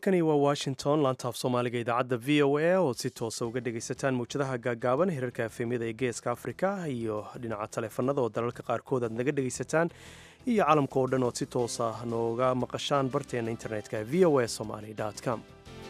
halkani waa washington laantaaf soomaaliga idaacadda v o a oo si toosa uga dhegaysataan mawjadaha gaagaaban hirarka efemyada ee geeska afrika iyo dhinaca taleefanada oo dalalka qaarkood aad naga dhegaysataan iyo calamka oo dhan ood si toosa nooga maqashaan barteena internetka v o a somaly com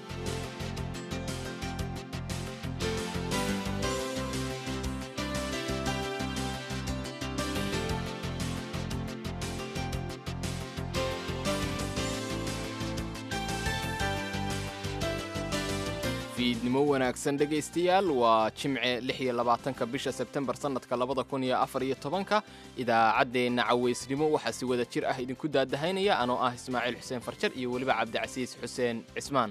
fiidnimo wanaagsan dhegaystayaal waa jimce lix iyo labaatanka bisha sebtembar sannadka labada kun iyo afar iyo tobanka idaacaddeenna cawaysnimo waxaa si wada jir ah idinku daadahaynaya anoo ah ismaaciil xuseen farjar iyo weliba cabdicasiis xuseen cismaan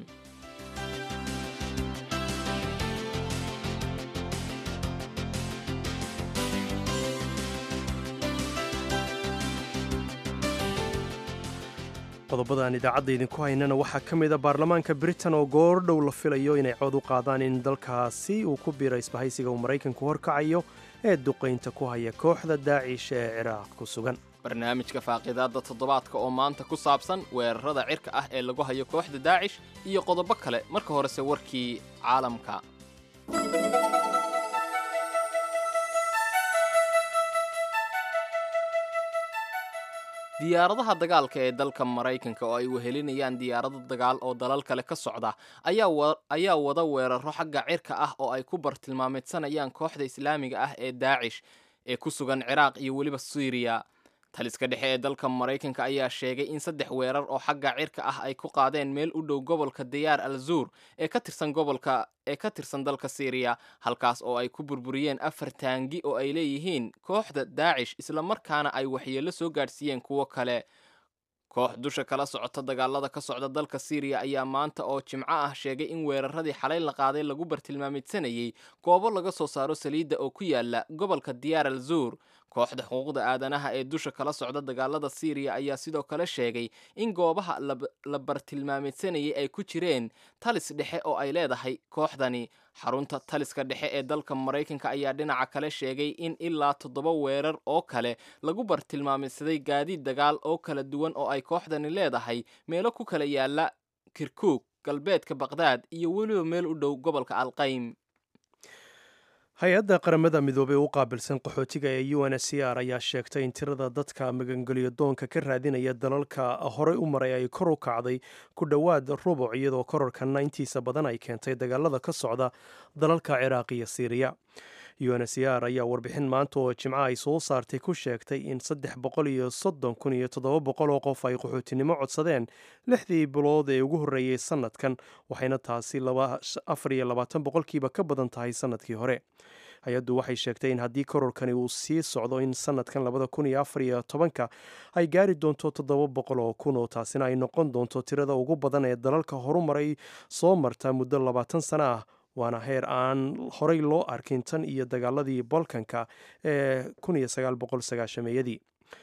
qodobadaan idaacadda idinku haynana waxaa ka mid a baarlamaanka britain oo goordhow la filayo inay cod u qaadaan in dalkaasi uu ku biiro isbahaysiga uu maraykanku horkacayo ee duqaynta ku haya kooxda daacish ee ciraaq ku sugan barnaamijka faaqidaadda toddobaadka oo maanta ku saabsan weerarada cirka ah ee lagu hayo kooxda daacish iyo qodobo kale marka horese warkii caalamka diyaaradaha dagaalka ee dalka maraykanka oo ay wehelinayaan diyaarado dagaal oo dalal kale ka socda ayaa wada weeraro xagga cirka ah oo ay ku bartilmaameedsanayaan kooxda islaamiga ah ee daacish ee ku sugan ciraaq iyo weliba syriya taliska dhexe ee dalka maraykanka ayaa sheegay in saddex weerar oo xagga cirka ah ay ku qaadeen meel u dhow gobolka dayaar al zuur ee ka tirsan gobolka ee ka tirsan dalka syriya halkaas oo ay ku burburiyeen afar taangi oo ay leeyihiin kooxda daacish islamarkaana ay waxyeello soo gaadhsiiyeen kuwo kale koox dusha kala socota dagaalada ka socda dalka syriya ayaa maanta oo jimco ah sheegay in weeraradii xalay la qaaday lagu bartilmaamidsanayay goobo laga soo saaro saliidda oo ku yaala gobolka diyaar al zuur kooxda xuquuqda aadanaha ee dusha kala socda dagaalada syriya ayaa sidoo kale sheegay in goobaha la bartilmaamidsanayay ay ku jireen talis dhexe oo ay leedahay kooxdani xarunta taliska dhexe ee dalka maraykanka ayaa dhinaca kale sheegay in ilaa toddoba weerar oo kale lagu bartilmaamidsaday gaadiid dagaal oo kala duwan oo ay kooxdani leedahay meelo ku kala yaala kirkuug galbeedka baqdaad iyo weliba meel u dhow gobolka alqaym hay-adda qaramada midoobey u qaabilsan qaxootiga ee u n s c r ayaa sheegtay in tirada dadka magangeliyo doonka ka raadinaya dalalka horey u maray ay kor u kacday ku dhowaad rubuc iyadoo korarkanna intiisa badan ay keentay dagaalada ka socda dalalka ciraaq iyo siiriya u n s r ayaa warbixin maanta oo jimco ay soo saartay ku sheegtay in saddex boqol iyo soddon kun iyo toddoba boqol oo qof ay qaxootinimo codsadeen lixdii bilood ee ugu horreeyey sannadkan waxayna taasi afar iyo labaatan boqolkiiba ka badan tahay sannadkii hore hay-addu waxay sheegtay in haddii kororkani uu sii socdo in sannadkan labada kun iyo afar iyo tobanka ay gaari doonto toddoba boqol oo kun oo taasina ay noqon doonto tirada ugu badan ee dalalka horumaray soo marta muddo labaatan sano ah waana heer aan horey loo arkin tan iyo dagaaladii bolkanka ee kun iyo sagaal boqol sagaashameeyadii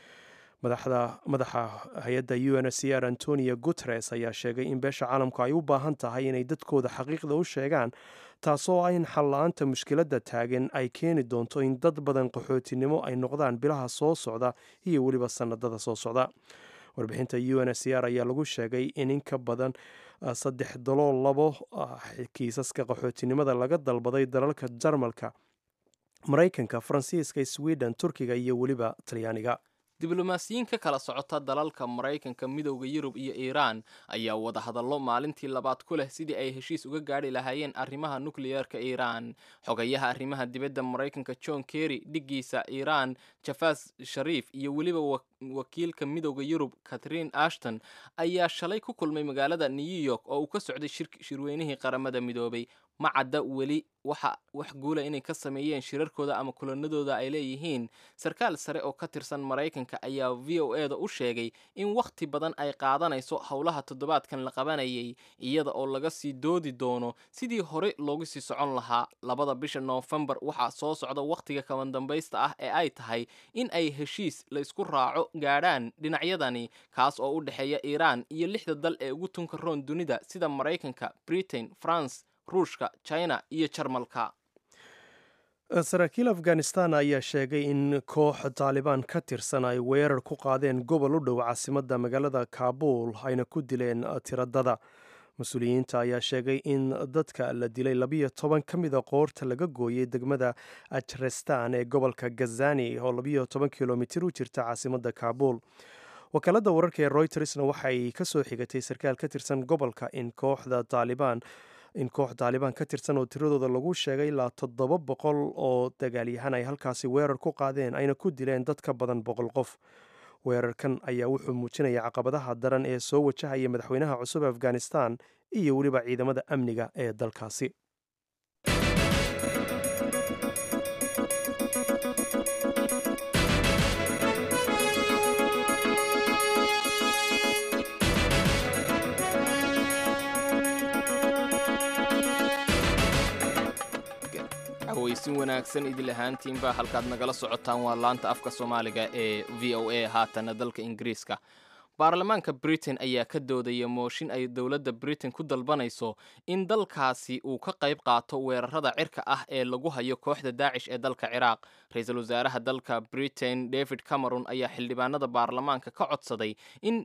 madaxa hay-adda u n c r antonio guteres ayaa sheegay in beesha caalamku ay u baahan tahay inay dadkooda xaqiiqda u sheegaan taasoo in xalla-aanta mushkiladda taagan ay keeni doonto in dad badan qaxootinimo ay noqdaan bilaha soo socda iyo weliba sannadada soo socda warbixinta u n c r ayaa lagu sheegay in in ka badan saddex dalool labo kiisaska qaxootinimada laga dalbaday dalalka jarmalka maraykanka faransiiska sweden turkiga iyo weliba talyaaniga diblomaasiyiin ka kala socota dalalka maraykanka midowda yurub iyo iiraan ayaa wada hadallo maalintii labaad ku leh sidii ay heshiis uga gaadhi lahaayeen arrimaha nukliyeerka iiraan xogayaha arrimaha dibadda maraykanka john kerry dhiggiisa iiraan jafas shariif iyo weliba wakiilka midowda yurub catherine ashton ayaa shalay ku kulmay magaalada new york oo uu ka socday shirweynihii qaramada midoobay ma cadda weli waxa wax guula inay ka sameeyeen shirarkooda ama kulanadooda ay leeyihiin sarkaal sare oo ka tirsan maraykanka ayaa v o e da u sheegay in wakhti badan ay qaadanayso howlaha toddobaadkan la qabanayay iyada oo laga sii doodi doono sidii hore loogu sii socon lahaa labada bisha noofembar waxaa soo socda wakhtiga kaban dambaysta ah ee ay tahay in ay heshiis la isku raaco gaadhaan dhinacyadani kaas oo u dhexeeya iiraan iyo lixda dal ee ugu tunka roon dunida sida maraykanka britain france ruushka china iyo jarmalka saraakiil afghanistan ayaa sheegay in koox taalibaan ka tirsan ay weerar ku qaadeen gobol u dhow caasimadda magaalada kaabul ayna ku dileen tiradada mas-uuliyiinta ayaa sheegay in dadka la dilay labiyo toban ka mida qoorta laga gooyey degmada ajrestan ee gobolka gazani oo labiyo toban kilomitir u jirta caasimadda kaabuul wakaaladda wararka ee roytersna waxay ka soo xigatay sarkaal ka tirsan gobolka in kooxda taalibaan in koox taalibaan ka tirsan oo tiradooda lagu sheegay ilaa toddoba boqol oo dagaalyahan ay halkaasi weerar ku qaadeen ayna ku dileen dad ka badan boqol qof weerarkan ayaa wuxuu muujinaya caqabadaha daran ee soo wajahaya madaxweynaha cusub afghanistan iyo weliba ciidamada amniga ee dalkaasi hawaysin wanaagsan idil ahaantiinba halkaad nagala socotaan waa laanta afka soomaaliga ee v o a haatana dalka ingiriiska baarlamaanka britain ayaa ka doodaya mooshin ay dowladda britain ku dalbanayso in dalkaasi uu ka qayb qaato weerarada cirka ah ee lagu hayo kooxda daacish ee dalka ciraaq ra-iisul wasaaraha dalka britain david cameron ayaa xildhibaanada baarlamaanka ka codsaday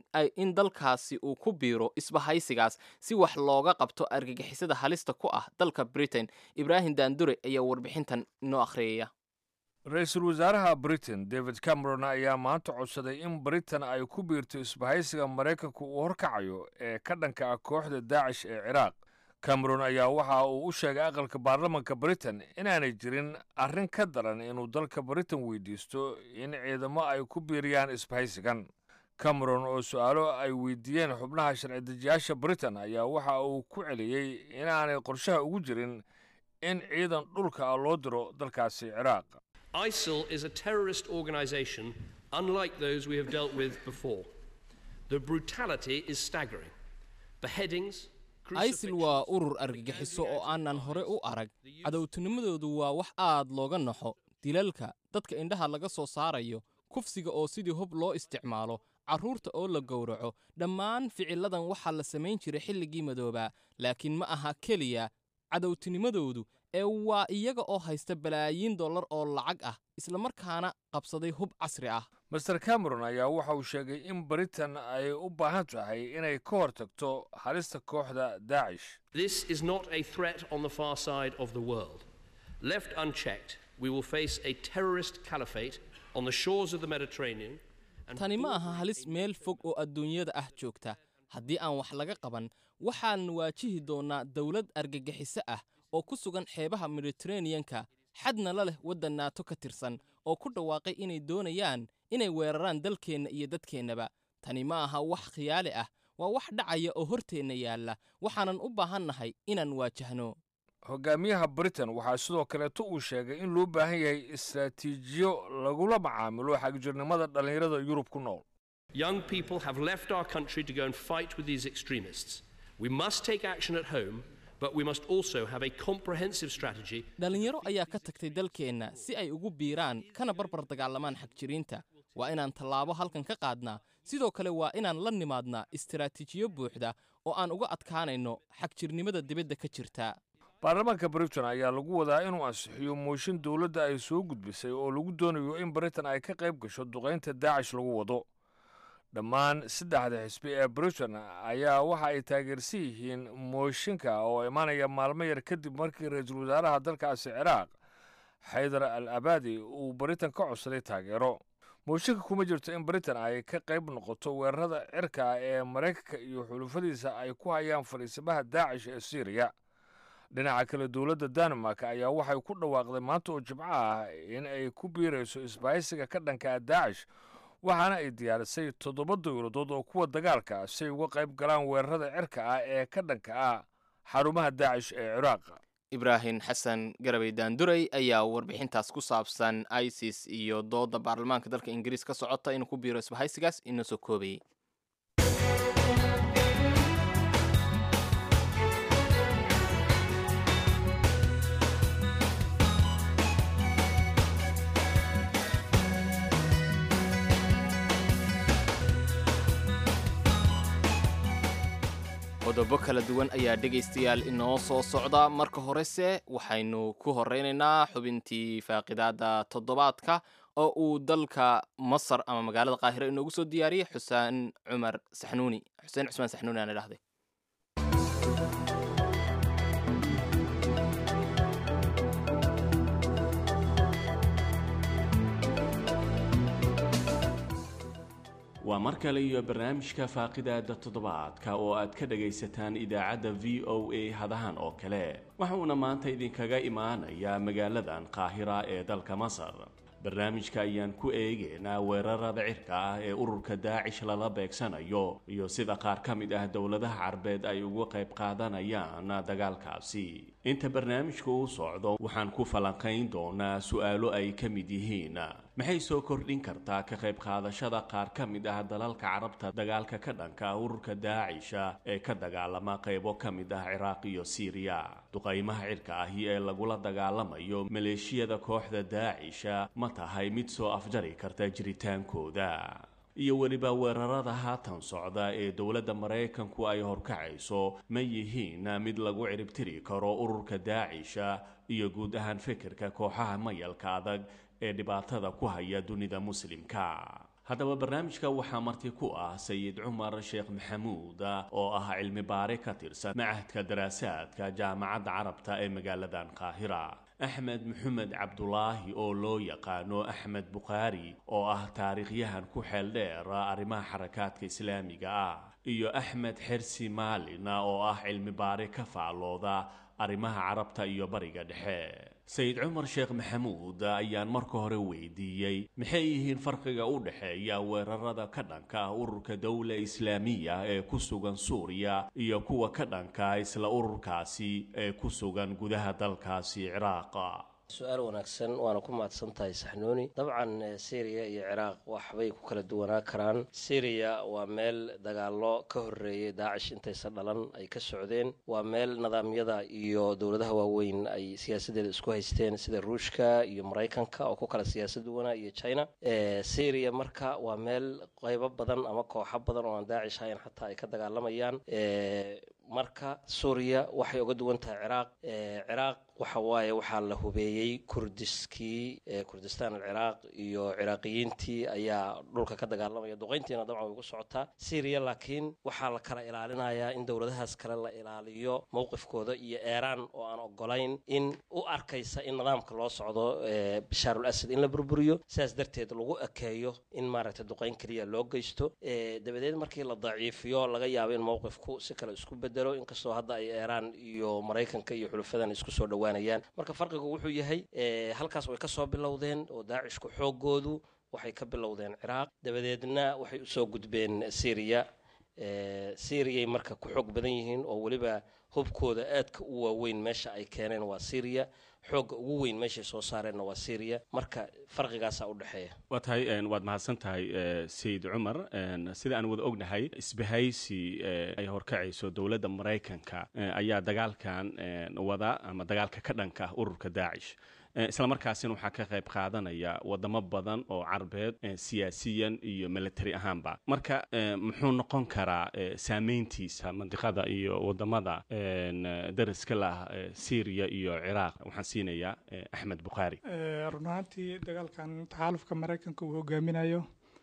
in dalkaasi uu ku biiro isbahaysigaas si wax looga qabto argagixisada halista ku ah dalka britain ibraahim daandure ayaa warbixintan inoo akhriyaya ra-iisul wasaaraha britain david cameron ayaa maanta codsaday in britain ay ku biirto isbahaysiga maraykanku uu horkacayo ee ka dhanka ah kooxda daacish ee ciraaq cameron ayaa waxa uu u sheegay aqalka baarlamanka britain inaanay jirin arrin ka daran inuu dalka britain weydiisto in ciidamo ay ku biiriyaan isbahaysigan cameron oo su-aalo ay weydiiyeen xubnaha sharci dejiyaasha britain ayaa waxa uu ku celiyey inaanay qorshaha ugu jirin in ciidan dhulka ah loo diro dalkaasi ciraaq ISIL is a terrorist organization unlike those we have dealt with before. The brutality is staggering. Beheadings, isil waa urur argagixiso oo aanan hore u arag cadowtinimadoodu waa wax aad looga naxo dilalka dadka indhaha laga soo saarayo kufsiga oo sidii hub loo isticmaalo carruurta oo la gowraco dhammaan ficilladan waxaa la samayn jiray xilligii madoobaa laakiin ma aha keliya cadowtinimadoodu ee waa iyaga oo haysta balaayiin dollar oo lacag ah islamarkaana qabsaday hub casri ah master cameron ayaa waxa uu sheegay in britain ay u baahan tahay inay ka hor tagto halista kooxda daacish This is not a threat on the far side of the world. Left unchecked, we will face a terrorist caliphate on the shores of the Mediterranean. and tani ma aha halis meel fog oo adduunyada ah joogta haddii aan wax laga qaban waxaan waajihi doonnaa dawlad argagixiso ah oo ku sugan xeebaha mediteraneanka xadna la leh waddan naato ka tirsan oo ku dhawaaqay inay doonayaan inay weeraraan dalkeenna iyo dadkeennaba tani ma aha wax khiyaali ah waa wax dhacaya oo horteenna yaalla waxaanan u baahannahay inaan waajahno hogaamiyaha britain waxaa sidoo kaleeto uu sheegay in loo baahan yahay istaraatiijiyo lagula macaamilo xagjirnimada dhallinyarada yurub ku nool Young people have left our country to go and fight with these extremists. We must take action at home, but we must also have a comprehensive strategy dhallinyaro ayaa ka tagtay dalkeenna si ay ugu biiraan kana barbar dagaalamaan xagjiriinta waa inaan tallaabo halkan ka qaadnaa sidoo kale waa inaan la nimaadnaa istaraatiijiyo buuxda oo aan uga adkaanayno xagjirnimada dibadda ka jirta baarlamaanka britain ayaa lagu wadaa inuu ansixiyo mooshin dowladda ay soo gudbisay oo lagu doonayo in britain ay ka qayb gasho duqaynta daacish lagu wado dhammaan saddexda xisbi ee britain ayaa waxa ay taageersan yihiin mooshinka oo imaanaya maalmo yar kadib markii ra-iisul wasaaraha dalkaasi ciraaq xaydar al abadi uu britain ka codsaday taageero mooshinka kuma jirto in britain ay ka qayb noqoto weerarada cirka ah ee maraykanka iyo xulufadiisa ay ku hayaan fadhiisamaha daacish ee syriya dhinaca kale dowladda denmark ayaa waxay ku dhawaaqday maanta oo jimco ah in ay ku biirayso isbahaysiga ka dhanka ah daacish waxaana ay diyaarisay toddoba dowladood oo kuwa dagaalka ah si ay uga qayb galaan weerarada cirka ah ee ka dhanka ah xarumaha daacish ee ciraaq ibraahim xasan garabay daanduray ayaa warbixintaas ku saabsan isis iyo dooda baarlamaanka dalka ingiriis ka socota inuu ku biiro isbahaysigaas inoo soo koobayay qodobo kala duwan ayaa dhegaystayaal inoo soo socda marka horese waxaynu ku horeynaynaa xubintii faaqidaada toddobaadka oo uu dalka masar ama magaalada qaahiro inoogu soo diyaariyey xuseen cumar saxnuuni xuseen cusmaan saxnuuni aan idhahday waa mar kale iyo barnaamijka faaqidaada toddobaadka oo aad ka dhagaysataan idaacadda v o a hadahan oo kale waxuuna maanta idinkaga imaanayaa magaaladan qaahira ee dalka masar barnaamijka ayaan ku eegaynaa weerarada cirka ah ee ururka daacish lala beegsanayo iyo sida qaar ka mid ah dowladaha carbeed ay uga qayb qaadanayaan dagaalkaasi inta barnaamijku u socdo waxaan ku falanqayn doonaa su-aalo ay ka mid yihiin maxay soo kordhin kartaa ka qayb qaadashada qaar ka mid ah dalalka carabta dagaalka ka dhanka ah ururka daacisha ee ka dagaalama qaybo ka mid ah ciraaq iyo siiriya duqaymaha cirka ahi ee lagula dagaalamayo maleeshiyada kooxda daacisha ma tahay mid soo afjari karta jiritaankooda iyo weliba weerarada haatan socda ee dowladda maraykanku ay horkacayso ma yihiin mid lagu ciribtiri karo ururka daacisha iyo guud ahaan fikirka kooxaha mayalka adag ee dhibaatada ku haya dunida muslimka haddaba barnaamijka waxaa marti ku ah sayid cumar sheekh maxamuud oo ah cilmi baare ka tirsan macahadka daraasaadka jaamacadda carabta ee magaaladan qaahira axmed maxamed cabdulaahi oo loo yaqaano axmed bukhaari oo ah taariikhyahan ku xeel dheer arrimaha xarakaadka islaamiga ah iyo axmed xersi maalina oo ah cilmi baare ka faallooda arrimaha carabta iyo bariga dhexe sayid cumar sheekh maxamuud ayaan marka hore weydiiyey maxay yihiin farqiga u dhexeeya weerarada ka dhanka ah ururka dowla islaamiya ee ku sugan suuriya iyo kuwa ka dhanka isla ururkaasi ee ku sugan gudaha dalkaasi ciraaqa su-aal wanaagsan waana ku mahadsan tahay saxnuuni dabcan syriya iyo ciraaq waxbay ku kala duwanaa karaan syriya waa meel dagaalo ka horreeyay daacish intaysa dhalan ay ka socdeen waa meel nidaamyada iyo dowladaha waaweyn ay siyaasadeeda isku haysteen sida ruushka iyo maraykanka oo ku kala siyaasad duwanaa iyo china syriya marka waa meel qaybo badan ama kooxo badan oo aan daacish ahayn xataa ay ka dagaalamayaan marka suuriya waxay uga duwan tahay ciraaq ciraaq waxa waaye waxaa la hubeeyey kurdiskii kurdistaan alciraaq iyo ciraaqiyiintii ayaa dhulka ka dagaalamaya duqayntiina dabcan way ugu socotaa syriya laakiin waxaa la kala ilaalinayaa in dowladahaas kale la ilaaliyo mowqifkooda iyo eeraan oo aan ogolayn in u arkaysa in nidaamka loo socdo bashaarul asad in la burburiyo sidaas darteed lagu ekeeyo in maaragtay duqayn keliya loo geysto dabadeed markii la daciifiyo laga yaabo in mowqifku si kale isku bedelo inkastoo hadda ay eeraan iyo maraykanka iyo xulufadan isku soo dhowaan marka farqigu wuxuu yahay halkaas way ka soo bilowdeen oo daacishku xoogoodu waxay ka bilowdeen ciraaq dabadeedna waxay usoo gudbeen syriya syriyaay marka ku xoog badan yihiin oo weliba hubkooda aadka u waaweyn meesha ay keeneen waa syriya xoogga ugu weyn meeshay soo saareenna waa syriya marka farqigaasaa u dhexeeya waa tahay waad mahadsan tahay sayid cumar sida aan wada ognahay isbahaysi ay horkacayso dowladda maraykanka ayaa dagaalkan wada ama dagaalka ka dhanka ah ururka daacish isla markaasina waxaa ka qayb qaadanaya wadamo badan oo carbeed siyaasiyan iyo military ahaanba marka muxuu noqon karaa saameyntiisa mandiqada iyo wadamada dariska lah syriya iyo ciraaq waxaan siinayaa axmed bukhaari run ahaantii dagaalkan taxaalufka maraykanka uu hogaaminayo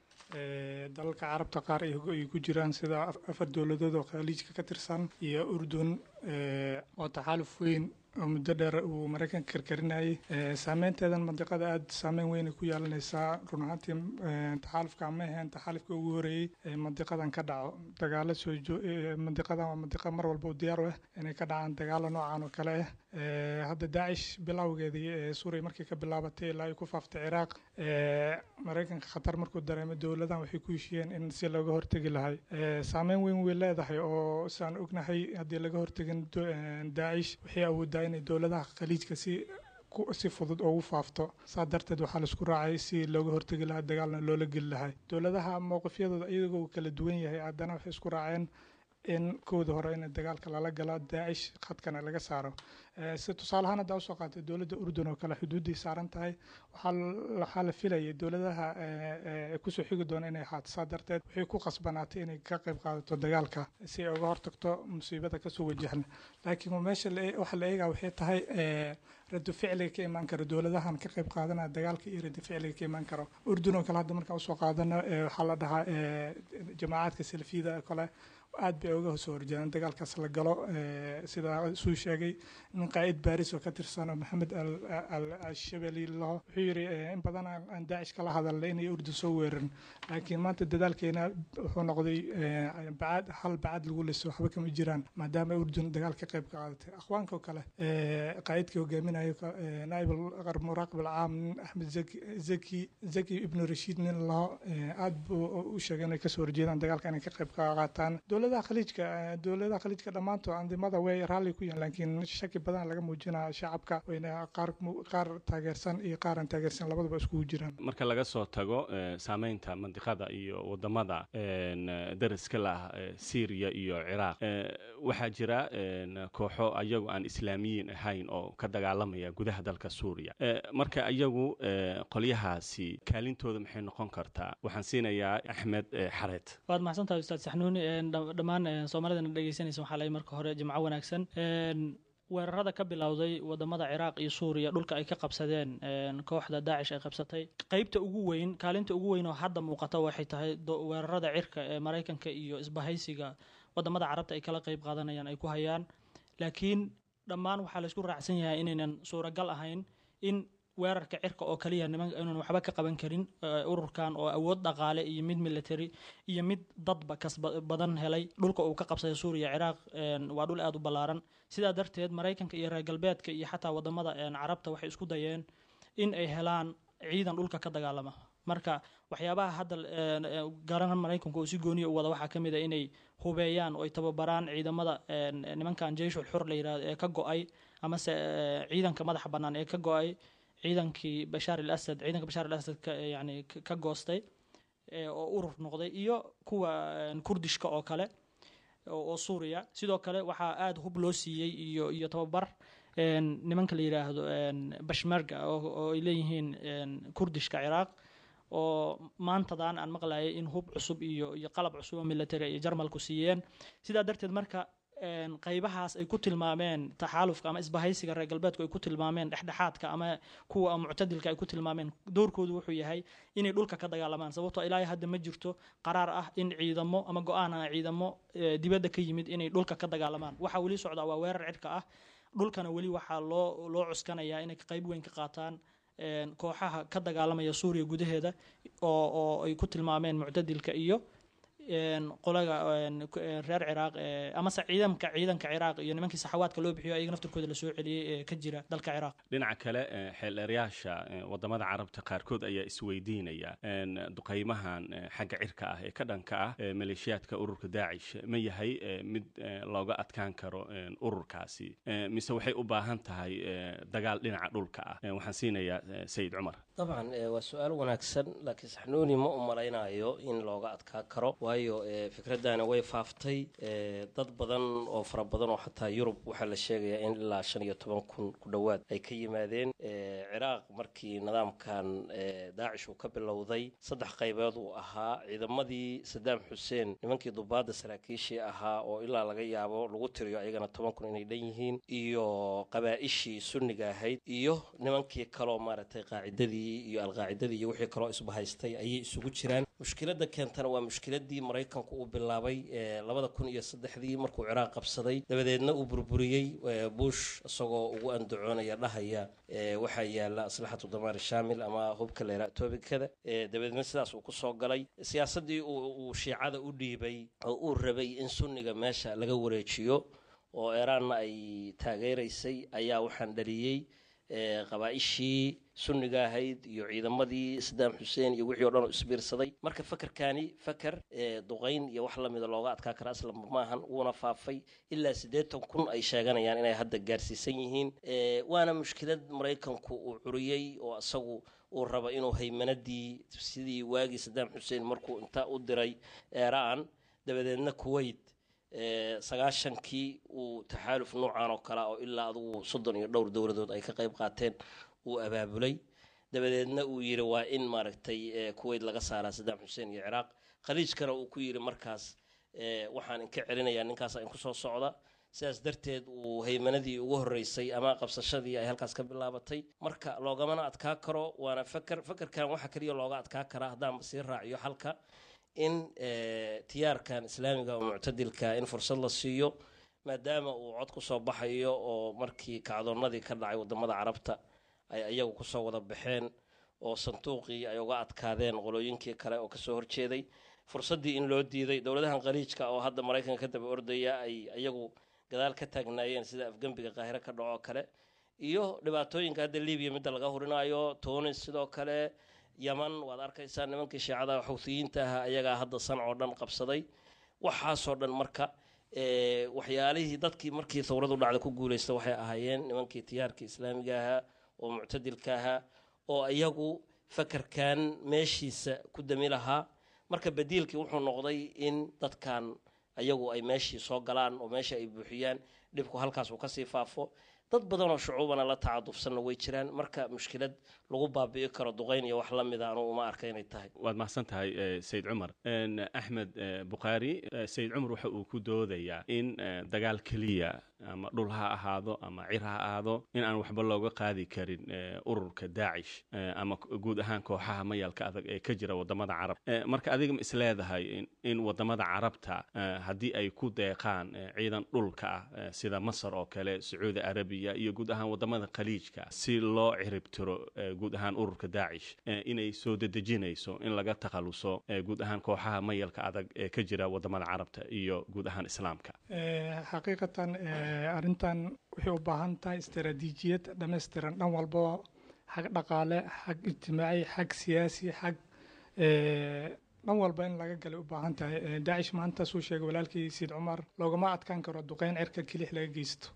dalalka carabta qaar ay ku jiraan sida afar dowladood oo khaliijka ka tirsan iyo urdun oo taxaaluf weyn oo muddo dheer uu maraykanka karkarinayay saameynteedan mandiqada aada saameyn weyn ay ku yeelanaysaa run ahaantii taxaalufka ma ahayn taxaalufka ugu horeeyey ee mandiqadan ka dhaco dagaalo soo mandiqadan waa mandiqa mar walba u diyaar u ah inay ka dhacaan dagaalo noocan oo kale ah hadda daacish bilowgeedii ee suuriya markii ka bilaabatay ilaa ay ku faaftay ciraaq maraykanka khatar markuu dareemay dowladan waxay ku heshiyeen in si looga hortegi lahay saameyn weyn way leedahay oo saan ognahay haddii laga hortegin daacish waxay awoodaa inay dowladaha khaliijka si si fudud ugu faafto saa darteed waxaa laisku raacay si looga hortegi lahaa dagaalna loola geli lahay dowladaha mowqifyadooda iyagoo kala duwan yahay haddana waxay isku raaceen in kooda hore in dagaalka lala gala daacish khadkana laga saaro si tusaale ahaan haddaa usoo qaatay dowladda urdun oo kale xuduuddii saaran tahay waxaa la filayay dowladaha kusoo xigi doona inay ahaato saa darteed waxay ku qasbanaatay inay ka qayb qaadato dagaalka si ay uga hortagto musiibada kasoo wajahna laakiin meesha waxa la eegaa waxay tahay rado ficliga ka imaan karo dowladahan ka qayb qaadanaya dagaalka iyo rado ficliga ka imaan karo urdun oo kale hadda markaan usoo qaadano waxaa la dhahaa jamaacadka salafiyada oo kale aad bay uga soo horjeedaan dagaalkaas la galo sidaa suu sheegay nin qaa'id baaris oo ka tirsan oo maxamed al-shabeli laho wuxuu yidhi in badan aan daacish kala hadalnay inay urdun soo weerarin laakiin maanta dadaalkeena wuxuu noqday bacad hal bacad lagu liso waxba kama jiraan maadaama urdun dagaal ka qayb ka qaadatay akhwaanka oo kale qaa'idkii hogaaminayo naaib muraaqib alcaam axmed zaki zaki ibnu rashiid nin laho aad buu u sheegay inay kasoo horjeedaan dagaalka inay ka qayb ka qaataan dowladaha khaliijka dowladaha khaliijka dhammaantood andimada way raalli ku yihiin laakiin shaki badan laga muujinaya shacabka wayna qaar qaar taageersan iyo qaar aan taageersan labaduba iskugu jiraan marka laga soo tago saameynta mandiqada iyo wadamada dariska lah syriya iyo ciraaq waxaa jira kooxo ayagu aan islaamiyiin ahayn oo ka dagaalamaya gudaha dalka suuriya marka ayagu qolyahaasi kaalintooda maxay noqon kartaa waxaan siinayaa axmed xareed waad maxsantahay ustaad saxnuuni dhammaan soomaalidana dhegeysanaysa waxaa lay marka hore jimco wanaagsan weerarada ka bilowday wadamada ciraaq iyo suuriya dhulka ay ka qabsadeen kooxda daacish ay qabsatay qeybta ugu weyn kaalinta ugu weyn oo hadda muuqata waxay tahay weerarada cirka ee maraykanka iyo isbahaysiga wadamada carabta ay kala qeyb qaadanayaan ay ku hayaan laakiin dhammaan waxaa laysku raacsan yahay inaynan suuragal ahayn in weerarka cirka oo kaliya niman inaan waxba ka qaban karin ururkan oo awood dhaqaale iyo mid military iyo mid dadba kas badan helay dhulka uu ka qabsaday suuriya ciraaq waa dhul aada u ballaaran sidaa darteed maraykanka iyo reer galbeedka iyo xataa wadamada carabta waxay isku dayeen in ay helaan ciidan dhulka ka dagaalama marka waxyaabaha hadda garan maraykanku uu si gooniya u wada waxaa ka mid a inay hubeeyaan oo ay tababaraan ciidamada nimankan jeyshul xur la yirahdo ee ka go-ay amase ciidanka madaxa bannaan ee ka go-ay ciidankii bashaar al asad ciidanka bashaar al asad yani ka goostay oo urur noqday iyo kuwa kurdishka oo kale oo suuriya sidoo kale waxaa aada hub loo siiyey iyo iyo tababar nimanka la yidhaahdo bashmerga oo ay leeyihiin kurdishka ciraaq oo maantadan aan maqlayay in hub cusub iyo iyo qalab cusub oo military iyo jarmalku siiyeen sidaa darteed marka qaybahaas ay ku tilmaameen taxaalufka ama isbahaysiga reer galbeedku ay ku tilmaameen dhexdhexaadka ama kuwa muctadilka ay ku tilmaameen doorkoodu wuxuu yahay inay dhulka ka dagaalamaan sababtoo ilaahay hadda ma jirto qaraar ah in ciidamo ama go-aan ah ciidamo dibadda ka yimid inay dhulka ka dagaalamaan waxaa weli socdaa waa weerar cirka ah dhulkana weli waxaa loo loo cuskanayaa inay qayb weyn ka qaataan kooxaha ka dagaalamaya suuriya gudaheeda oo oo ay ku tilmaameen muctadilka iyo qolaga reer ciraaq amase ciidamka ciidanka ciraaq iyo nimankii saxawaadka loo bixiyo ayaga naftirkooda lasoo celiyey ee ka jira dalka ciraaq dhinaca kale xeeldheeryaasha wadamada carabta qaarkood ayaa isweydiinaya duqaymahan xagga cirka ah ee ka dhanka ah maleeshiyaadka ururka daacish ma yahay mid looga adkaan karo ururkaasi mise waxay u baahan tahay dagaal dhinaca dhulka ah waxaan siinayaa sayid cumar dabcan waa su-aal wanaagsan laakiin saxnuuni ma u malaynayo in looga adkaa karo waayo fikraddaani way faaftay dad badan oo fara badan oo xataa yurub waxaa la sheegayaa in ilaa shan iyo toban kun ku dhowaad ay ka yimaadeen ciraaq markii nidaamkan daacish uu ka bilowday saddex qaybood uu ahaa ciidamadii sadaam xuseen nimankii dubaadda saraakiishii ahaa oo ilaa laga yaabo lagu tiriyo ayagana toban kun inay dhan yihiin iyo qabaa'ishii sunniga ahayd iyo nimankii kaloo maaragtay qaacidadii iyo alqaacidadii iyo wixii kaloo isbahaystay ayay isugu jiraan mushkiladda keentana waa mushkiladii maraykanku uu bilaabay labada kun iyo saddexdii markuu ciraaq qabsaday dabadeedna uu burburiyey bush isagoo ugu andacoonaya dhahaya waxaa yaala aslaxatu damaar shaamil ama hubka leera toobikada dabadeedna sidaas uu kusoo galay siyaasaddii uu shiicada u dhiibay oo uu rabay in sunniga meesha laga wareejiyo oo eeraanna ay taageeraysay ayaa waxaan dhaliyey qabaa'ishii sunniga ahayd iyo ciidamadii sadaam xuseen iyo wixii o dhan oo isbiirsaday marka fakerkani faker duqayn iyo wax lamida looga adkaa kara aslan maahan wuuna faafay ilaa siddeetan kun ay sheeganayaan inay hadda gaarsiisan yihiin waana mushkilad maraykanku uu curiyey oo isagu uu rabo inuu haymanadii sidii waagii sadaam xuseen markuu inta u diray eeraan dabadeedna kuwait sagaashankii uu taxaaluf noocan oo kale oo ilaa adugu soddon iyo dhowr dowladood ay ka qayb qaateen uu abaabulay dabadeedna uu yidhi waa in maaragtay kuwait laga saaraa sadaam xuseen iyo ciraaq khaliijkana uu ku yidhi markaas waxaan inka celinayaa ninkaasa inku soo socda sidaas darteed uu haymanadii ugu horreysay ama qabsashadii ay halkaas ka bilaabatay marka loogamana adkaa karo waana faker fakerkan waxa keliya looga adkaa karaa haddaan sii raaciyo halka in tiyaarkan islaamiga oo muctadilka in fursad la siiyo maadaama uu cod kusoo baxayo oo markii kacdoonnadii ka dhacay wadamada carabta ay iyagu kusoo wada baxeen oo sanduuqii ay uga adkaadeen qolooyinkii kale oo kasoo horjeeday fursaddii in loo diiday dowladahan khaliijka oo hadda maraykanka ka daba ordaya ay iyagu gadaal ka taagnaayeen sida afgembiga qaahiro ka dhaco kale iyo dhibaatooyinka hadda libiya midda laga hurinayo tunis sidoo kale yaman waad arkaysaa nimankii shiicada xuuthiyiinta ahaa ayagaa hadda sanc oo dhan qabsaday waxaasoo dhan marka waxyaalihii dadkii markii thawradu dhacda ku guuleysta waxay ahaayeen nimankii tiyaarkii islaamiga ahaa oo muctadilka ahaa oo iyagu fakarkan meeshiisa ku dami lahaa marka badiilkii wuxuu noqday in dadkan ayagu ay meeshii soo galaan oo meesha ay buuxiyaan dhibku halkaas uu kasii faafo dad badan oo shucuubana la tacadufsanna way jiraan marka mushkilad lagu baabi'i karo duqayn iyo wax la mida anugu uma arka inay tahay waad mahadsan tahay sayid cumar axmed bukhaari sayid cumar waxa uu ku doodayaa in dagaal keliya ama dhul ha ahaado ama cir ha ahaado in aan waxba looga qaadi karin ururka daacish ama guud ahaan kooxaha mayalka adag ee ka jira wadamada carab marka adiga ma isleedahay in wadamada carabta haddii ay ku deeqaan ciidan dhulka ah sida masar oo kale sacuudi arabiya iyo guud ahaan wadamada khaliijka si loo ciribtiro guud ahaan ururka daacish inay soo dedejinayso in laga takhaluso guud ahaan kooxaha mayalka adag ee ka jira wadamada carabta iyo guud ahaan islaamka xaqiiqatan arrintan waxay u baahan tahay istaraatiijiyad dhammaystiran dhan walbaba xag dhaqaale xag ijtimaaci xag siyaasi xag dhan walba in laga galay u baahan tahay daacish maanta suu sheegay walaalkii siid cumar loogama adkaan karo duqeyn cirka kelix laga geysto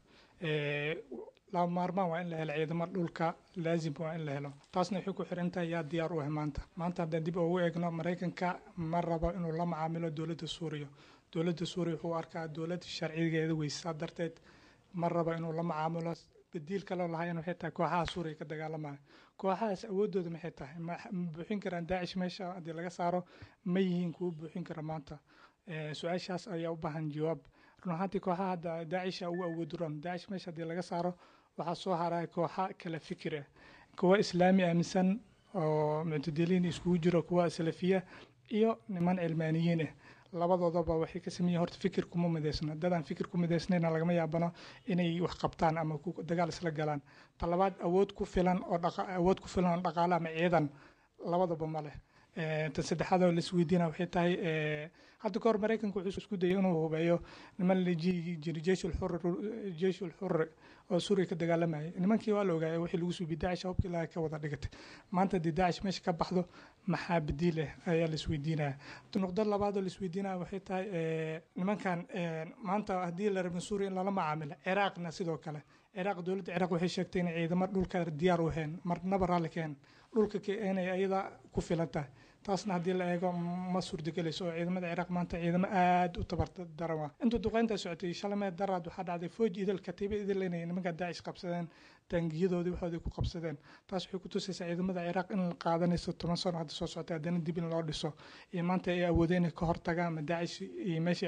laba maarmaan waa in la helo ciidamo dhulka laazim waa in la helo taasna waxay ku xiran tahay yaa diyaar u ah maanta maanta haddaan dib ugu eegno maraykanka ma rabo inuu la macaamilo dowladda suuriya dowladda suuriya wuxuu arkaa dowlad sharcigeeda weysaa darteed ma rabo inuu la macaamilo badiil kaloo lahayn waxay tahay kooxaha suuriya ka dagaalamaya kooxahaas awoodooda maxay tahay ma buuxin karaan daacish meesha haddii laga saaro ma yihiin kuwa buuxin kara maanta su-aashaas ayaa u baahan jawaab run ahaantii kooxaha hadda daacisha ugu awood roon daacish meesha haddii laga saaro waxaa soo haraya kooxa kala fikir ah kuwa islaami aaminsan oo muctadiliin iskugu jiro kuwa salafiya iyo niman cilmaaniyiin ah labadoodaba waxay ka sameeyeen horta fikir kuma midaysna dadaan fikir ku midaysnayna lagama yaabano inay wax qabtaan ama dagaal isla galaan talabaad awood ku filan oo awood ku filan oo dhaqaale ama ciidan labadaba ma leh tan saddexaad oo laisweydiina waxay tahay hadda kahor maraykanka wuxuu isku dayay inuu hubeeyo niman la jiri jeyshul xur jeyshul xurri oo suuriya ka dagaalamayay nimankii waa la ogaayay wixii lagu suubi daacish hubkii ilaahay ka wada dhigatay maanta haddii daacish meesha ka baxdo maxaa badiil ah ayaa la isweydiinaya nuqdo labaad oo la isweydiinaya waxay tahay nimankan maanta haddii la rabin suuriya in lala macaamilo ciraaqna sidoo kale ciraaq dowladda ciraaq waxay sheegtay inay ciidamo dhulka diyaar u heen marnaba raalli keen dhulka inay ayada ku filan tahay taasna haddii la eego ma suurtagelayso oo ciidamada ciraaq maanta ciidamo aada u tabardaran waa intuu duqeynta socotay shalamee daraad waxaa dhacday fooj idil katiiba idil inay nimanka daacish qabsadeen taangiyadoodii waxoodii ku qabsadeen taas waxay ku tusaysaa ciidamada ciraaq in qaadanayso toban sano hadda soo socota haddana dib in loo dhiso iyo maanta ay awoodeen inay ka hortagaan ama daacish iyo meesha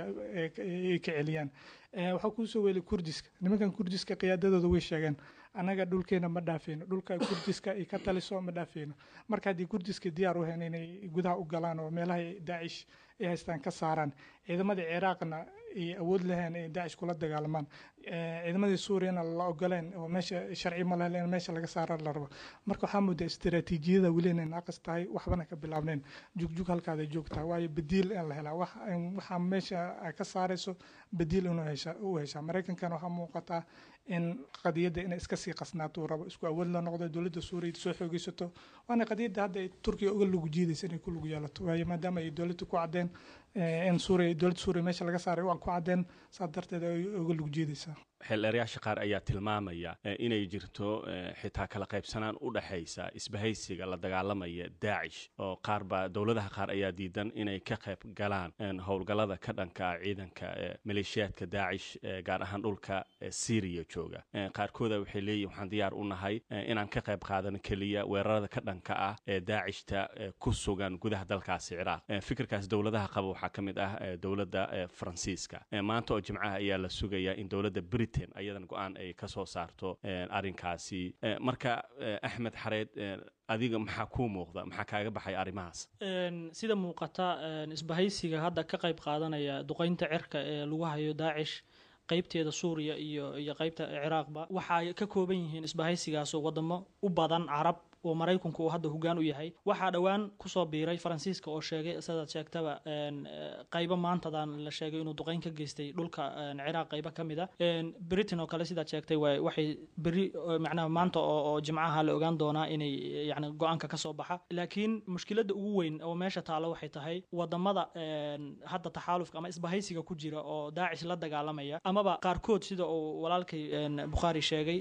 ay ka celiyaan waxaa kuusoo weelay kurdiska nimankan kurdiska qiyaadadooda way sheegeen annaga dhulkeena ma dhaafeyno dhulka kurdiska ay ka taliso ma dhaafeyno marka haddii kurdiska diyaar u heen inay gudaha u galaan oo meelaha daacish ay haystaan ka saaraan ciidamadii ciraaqna ay awood lahayn ay daacish kula dagaalamaan ciidamadii suuriyana la ogoleen oo meesha sharci ma lehlen meesha laga saara la rabo marka waxaa moodaa istaraatiijiyada weli inay naaqis tahay waxbana ka bilaabneen jugjug halkaada joogtaa waayo badiil in la helaa waxaa meesha ka saarayso badiil inuu u heshaa maraykankana waxaa muuqataa in qadiyadda inay iska sii qasnaato uu rabo isku awood la noqdo dowladda suuriya soo xoogeysato waana qadiyadda hadda ay turkiya uga lugu jiidaysa inay ku lugu yeelato waayo maadaama ay dowladda ku caddeen in suuriya dowladda suuriya meesha laga saaray waan ku caddeen saa darteed ay uga lugu jiidaysaa xeeldheeryaasha qaar ayaa tilmaamaya inay jirto xitaa kala qaybsanaan u dhexaysa isbahaysiga la dagaalamaya daacish oo qaarba dowladaha qaar ayaa diidan inay ka qayb galaan howlgallada ka dhanka ciidanka maleeshiyaadka daacish gaar ahaan dhulka syriya jooga qaarkooda waxay leeyihin waxaan diyaar u nahay inaan ka qayb qaadano keliya weerarada ka dhanka ah ee daacishta ku sugan gudaha dalkaasi ciraaq fikirkaas dowladaha qaba waxaa ka mid ah dowladda faransiiska maanta oo jimcaha ayaa la sugaya in dowladda brit ayadan go-aan ay ka soo saarto arrinkaasi marka axmed xareed adiga maxaa kuu muuqda maxaa kaaga baxay arrimahaas sida muuqata isbahaysiga hadda ka qayb qaadanaya duqeynta cirka ee lagu hayo daacish qaybteeda suuriya iyo iyo qaybta ciraaqba waxa ay ka kooban yihiin isbahaysigaasoo wadamo u badan carab oo maraykanku uu hadda hogaan u yahay waxaa dhowaan kusoo biiray faransiiska oo sheegay sidaad sheegtaba qaybo maantadan la sheegay inuu duqeyn ka geystay dhulka ciraaq qaybo ka mid a britain oo kale sidaad sheegtay waxay beri macnaha maanta oo jimcaha la ogaan doonaa inay yani go-aanka kasoo baxa laakiin mushkiladda ugu weyn oo meesha taalo waxay tahay wadamada hadda taxaalufka ama isbahaysiga ku jira oo daacish la dagaalamaya amaba qaarkood sida uu walaalkay bukhaari sheegay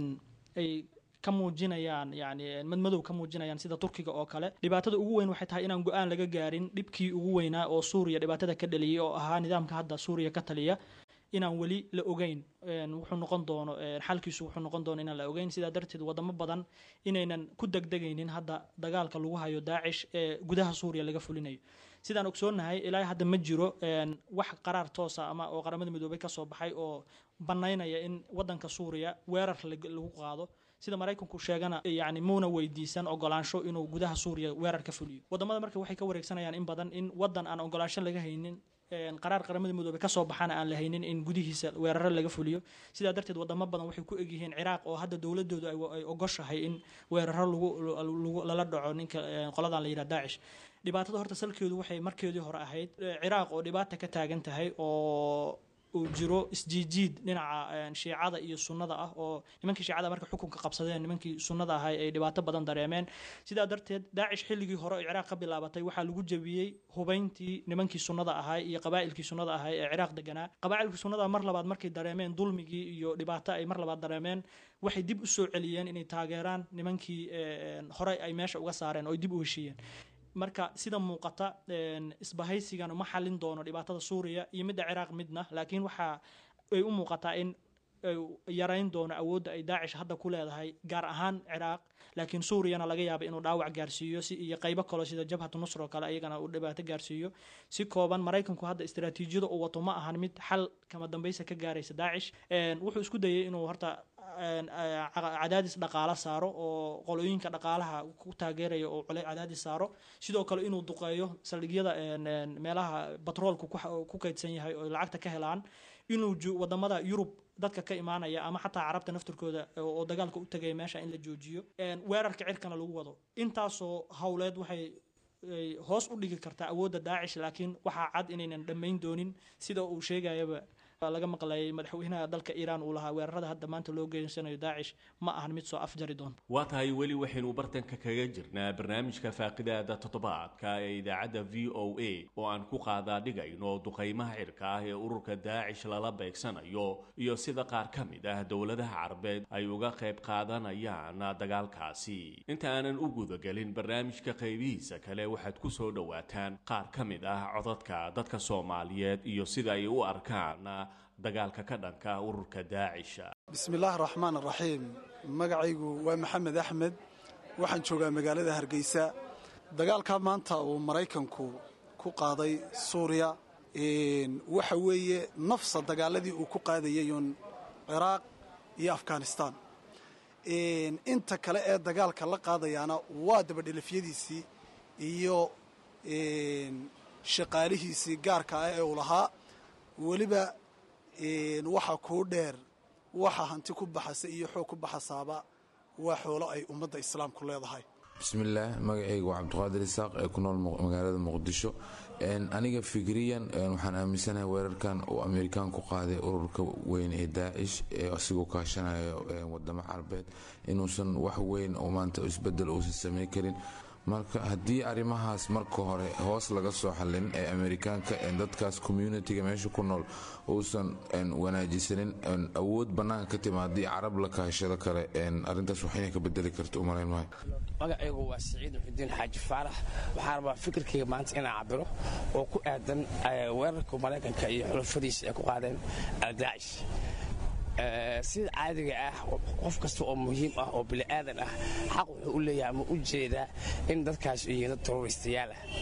ay ka muujinayaan yani madmadow ka muujinayaan sida turkiga oo kale dhibaatada ugu weyn waxay tahay inaan go-aan laga gaarin dhibkii ugu weynaa oo suuriya dhibaatada ka dhaliyay oo ahaa nidaamka hadda suuriya ka taliya inaan weli la ogeyn wuxuu noqon doono xalkiisu wuxuu noqon doono inaan la ogeyn sidaa darteed wadamo badan inaynan ku degdegaynin hadda dagaalka lagu hayo daacish ee gudaha suuriya laga fulinayo sidaan ogsoonahay ilaa hadda ma jiro wax qaraar toosa ama oo qaramada midoobay kasoo baxay oo banaynaya in wadanka suuriya weerar lagu qaado sida maraykanku sheegana yani muuna weydiisan ogolaansho inuu gudaha suuriya weerar ka fuliyo wadamada marka waxay ka wareegsanayaan in badan in wadan aan ogolaansho laga haynin qaraar qaramada midoobe kasoo baxana aan la haynin in gudihiisa weeraro laga fuliyo sidaa darteed wadamo badan waxay ku egyihiin ciraaq oo hadda dowladoodu ay ogoshahay in weeraro lala dhaco ninka qoladan la yidhaha daacish dhibaatada horta salkeedu waxay markeedii hore ahayd ciraaq oo dhibaata ka taagan tahay oo uu jiro isjiijiid dhinaca shiicada iyo sunnada ah oo nimankii shiicada marka xukunka qabsadeen nimankii sunnada ahay ay dhibaato badan dareemeen sidaa darteed daacish xilligii hore oo ciraaq ka bilaabatay waxaa lagu jebiyey hubayntii nimankii sunnada ahay iyo qabaa'ilkii sunnada ahay ee ciraaq deganaa qabaa'ilkii sunnada mar labaad markay dareemeen dulmigii iyo dhibaato ay mar labaad dareemeen waxay dib u soo celiyeen inay taageeraan nimankii horey ay meesha uga saareen oo ay dib u heshiiyeen marka sida muuqata isbahaysigan ma xalin doono dhibaatada suuriya iyo midda ciraaq midna laakiin waxa ay u muuqataa in yarayn doono awoodda ay daacish hadda ku leedahay gaar ahaan ciraaq laakiin suuriyana laga yaaba inuu dhaawac gaarsiiyo si iyo qaybo kaloo sida jabhatu nusr oo kale iyagana uu dhibaato gaarsiiyo si kooban maraykanku hadda istaraatiijiyada uu wato ma ahan mid xal kama dambaysa ka gaaraysa daacish wuxuu isku dayay inuu horta cadaadis dhaqaalo saaro oo qolooyinka dhaqaalaha ku taageeraya oo cadaadis saaro sidoo kale inuu duqeeyo saldhigyada meelaha batroolku ku kaydsan yahay oo lacagta ka helaan inuu wadamada yurub dadka ka imaanaya ama xataa carabta naftirkooda oo dagaalka u tagaya meesha in la joojiyo weerarka cirkana lagu wado intaasoo howleed waxay hoos u dhigi kartaa awoodda daacish laakiin waxaa cad inaynan dhammayn doonin sida uu sheegayaba laga maqlayay madaxweynaha dalka iiraan uu lahaa weerarada hadda maanta loo geysanayo daacish ma ahan mid soo afjari doonta waa tahay weli waxaynu bartanka kaga jirnaa barnaamijka faaqidaada toddobaadka ee idaacadda v o a oo aan ku qaadaa dhigayno duqaymaha cirka ah ee ururka daacish lala beegsanayo iyo sida qaar ka mid ah dowladaha carabeed ay uga qayb qaadanayaan dagaalkaasi inta aanan u gudagelin barnaamijka qaybihiisa kale waxaad ku soo dhowaataan qaar ka mid ah codadka dadka soomaaliyeed iyo sida ay u arkaan dagaalka ka dhanka ururka daacisha bismillaahi raxmaan raxiim magacaygu waa maxamed axmed waxaan joogaa magaalada hargeysa dagaalka maanta uu maraykanku ku qaaday suuriya waxa weeye nafsa dagaaladii uu ku qaadayayun ciraaq iyo afghanistan inta kale ee dagaalka la qaadayaana waa dabadhelafyadiisii iyo shaqaalihiisii gaarka ah ee uu lahaa weliba waxa kuu dheer waxa hanti ku baxasa iyo xoog ku baxasaaba waa xoolo ay ummadda islaamku leedahay bismillaah magacayga waa cabdiqaadir isaaq ee ku nool magaalada muqdisho aniga fikriyan waxaan aaminsanahay weerarkan uu amerikaan ku qaaday ururka weyn ee daacish ee asigoo kaashanayo wadamo carabeed inuusan wax weyn oo maanta isbedel uusan samayn karin marka haddii arrimahaas marka hore hoos laga soo xallin ee amerikaanka dadkaas communitiga meesha ku nool uusan wanaajisanin awood bannaanka ka tima haddii carab la kaashado kale arrintaas waxayna ka bedeli karta u malayn maayo magacaygu waa siciid muxudiin xaaji faarax waxaan rabaa fikirkayga maanta inaan cabiro oo ku aadan weerarka maraykanka iyo xulafadiisa ay ku qaadeen aldaacish sida caadiga ah qof kasta oo muhiim ah oo bini'aadan ah xaq wuxuu u leeyahay ama u jeedaa in dadkaas yihiin dad terroristayaal ah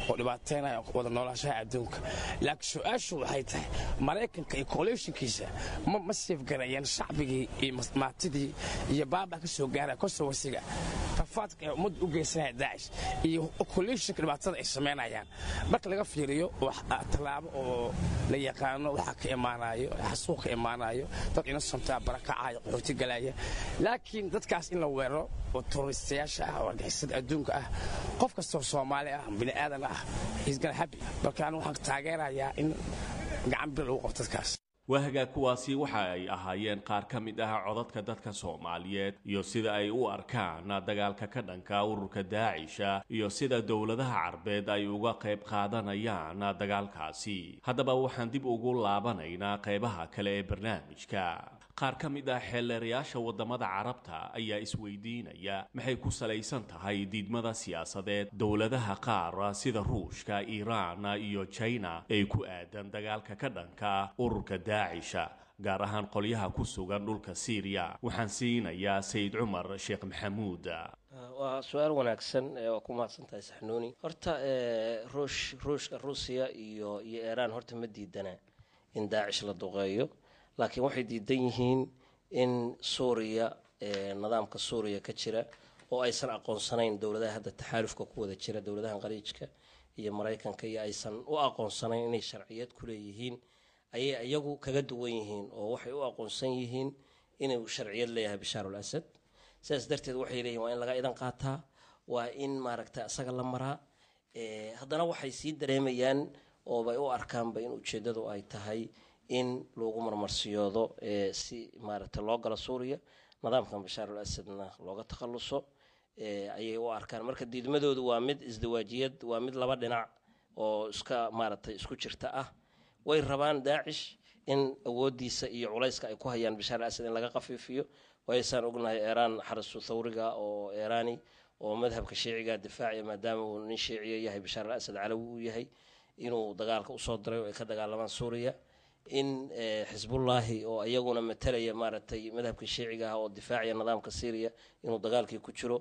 oo dhibaateynaya wada noolaashaha adduunka laakiin su-aashu waxay tahay maraykanka iyo coalitionkiisa ma ma seefgarayeen shacbigii iyo maatidii iyo baabaa ka soo gaaraya kosowasiga rafaadka ee ummadda u geysanaya daacish iyo coalitionka dhibaatada ay samaynayaan marka laga fiiriyo tallaabo oo la yaqaano waxaa ka imaanayo xasuuq ka imaanayo dad innocenta barakacaya qaxooti galaya laakiin dadkaas in la weeraro oo terroristayaasha ah oo argixisada adduunka ah qof kastoo soomaali ah bini aadan ah isgal habi marka anigu waxaan taageerayaa in gacan bir lagu qabto dadkaas waahagaa kuwaasi waxa ay ahaayeen qaar ka mid ah codadka dadka soomaaliyeed iyo sida ay u arkaan dagaalka ka dhanka ururka daacisha iyo sida dowladaha carbeed ay uga qayb qaadanayaan dagaalkaasi haddaba waxaan dib ugu laabanaynaa qaybaha kale ee barnaamijka qaar ka mid ah xeelleerayaasha waddamada carabta ayaa isweydiinaya maxay ku salaysan tahay diidmada siyaasadeed dowladaha qaar sida ruushka iiraan iyo jina ee ku aadan dagaalka ka dhanka ururka daacisha gaar ahaan qolyaha ku sugan dhulka siiriya waxaan siinayaa sayid cumar sheekh maxamuud waa su-aal wanaagsan waa ku mahadsan tahay saxnuuni horta ruush ruushka ruusiya iyo iyo iiraan horta ma diidana in daacish la duqeeyo laakiin waxay diidan yihiin in suuriya nidaamka suuriya ka jira oo aysan aqoonsanayn dowladaha hadda taxaalufka ku wada jira dowladahan qaliijka iyo maraykanka iyo aysan u aqoonsanayn inay sharciyad ku leeyihiin ayay iyagu kaga duwan yihiin oo waxay u aqoonsan yihiin inuu sharciyad leeyahay bashaarul asad sidaas darteed waxay leeyihin waa in laga idan qaataa waa in maaragta isaga la maraa haddana waxay sii dareemayaan oobay u arkaanba in ujeeddadu ay tahay in lagu marmarsiyoodo si maaragta loo galo suuriya nidaamkan bashaarul asadna looga takhaluso ayay u arkaan marka diidmadoodu waa mid isdawaajiyad waa mid laba dhinac oo iska maaragtay isku jirta ah way rabaan daacish in awoodiisa iyo culayska ay ku hayaan bashaar asad in laga qafiifiyo waysaan ognahay eeraan xarasu thawriga oo eeraani oo madhabka shiiciga difaaciya maadaama uu nin shiiciya yahay bashaar al asad calawi uu yahay inuu dagaalka usoo diray oo ay ka dagaalamaan suuriya in xisbullaahi oo iyaguna matalaya maaragtay madhabka shiiciga ah oo difaaciya nidaamka syriya inuu dagaalkii ku jiro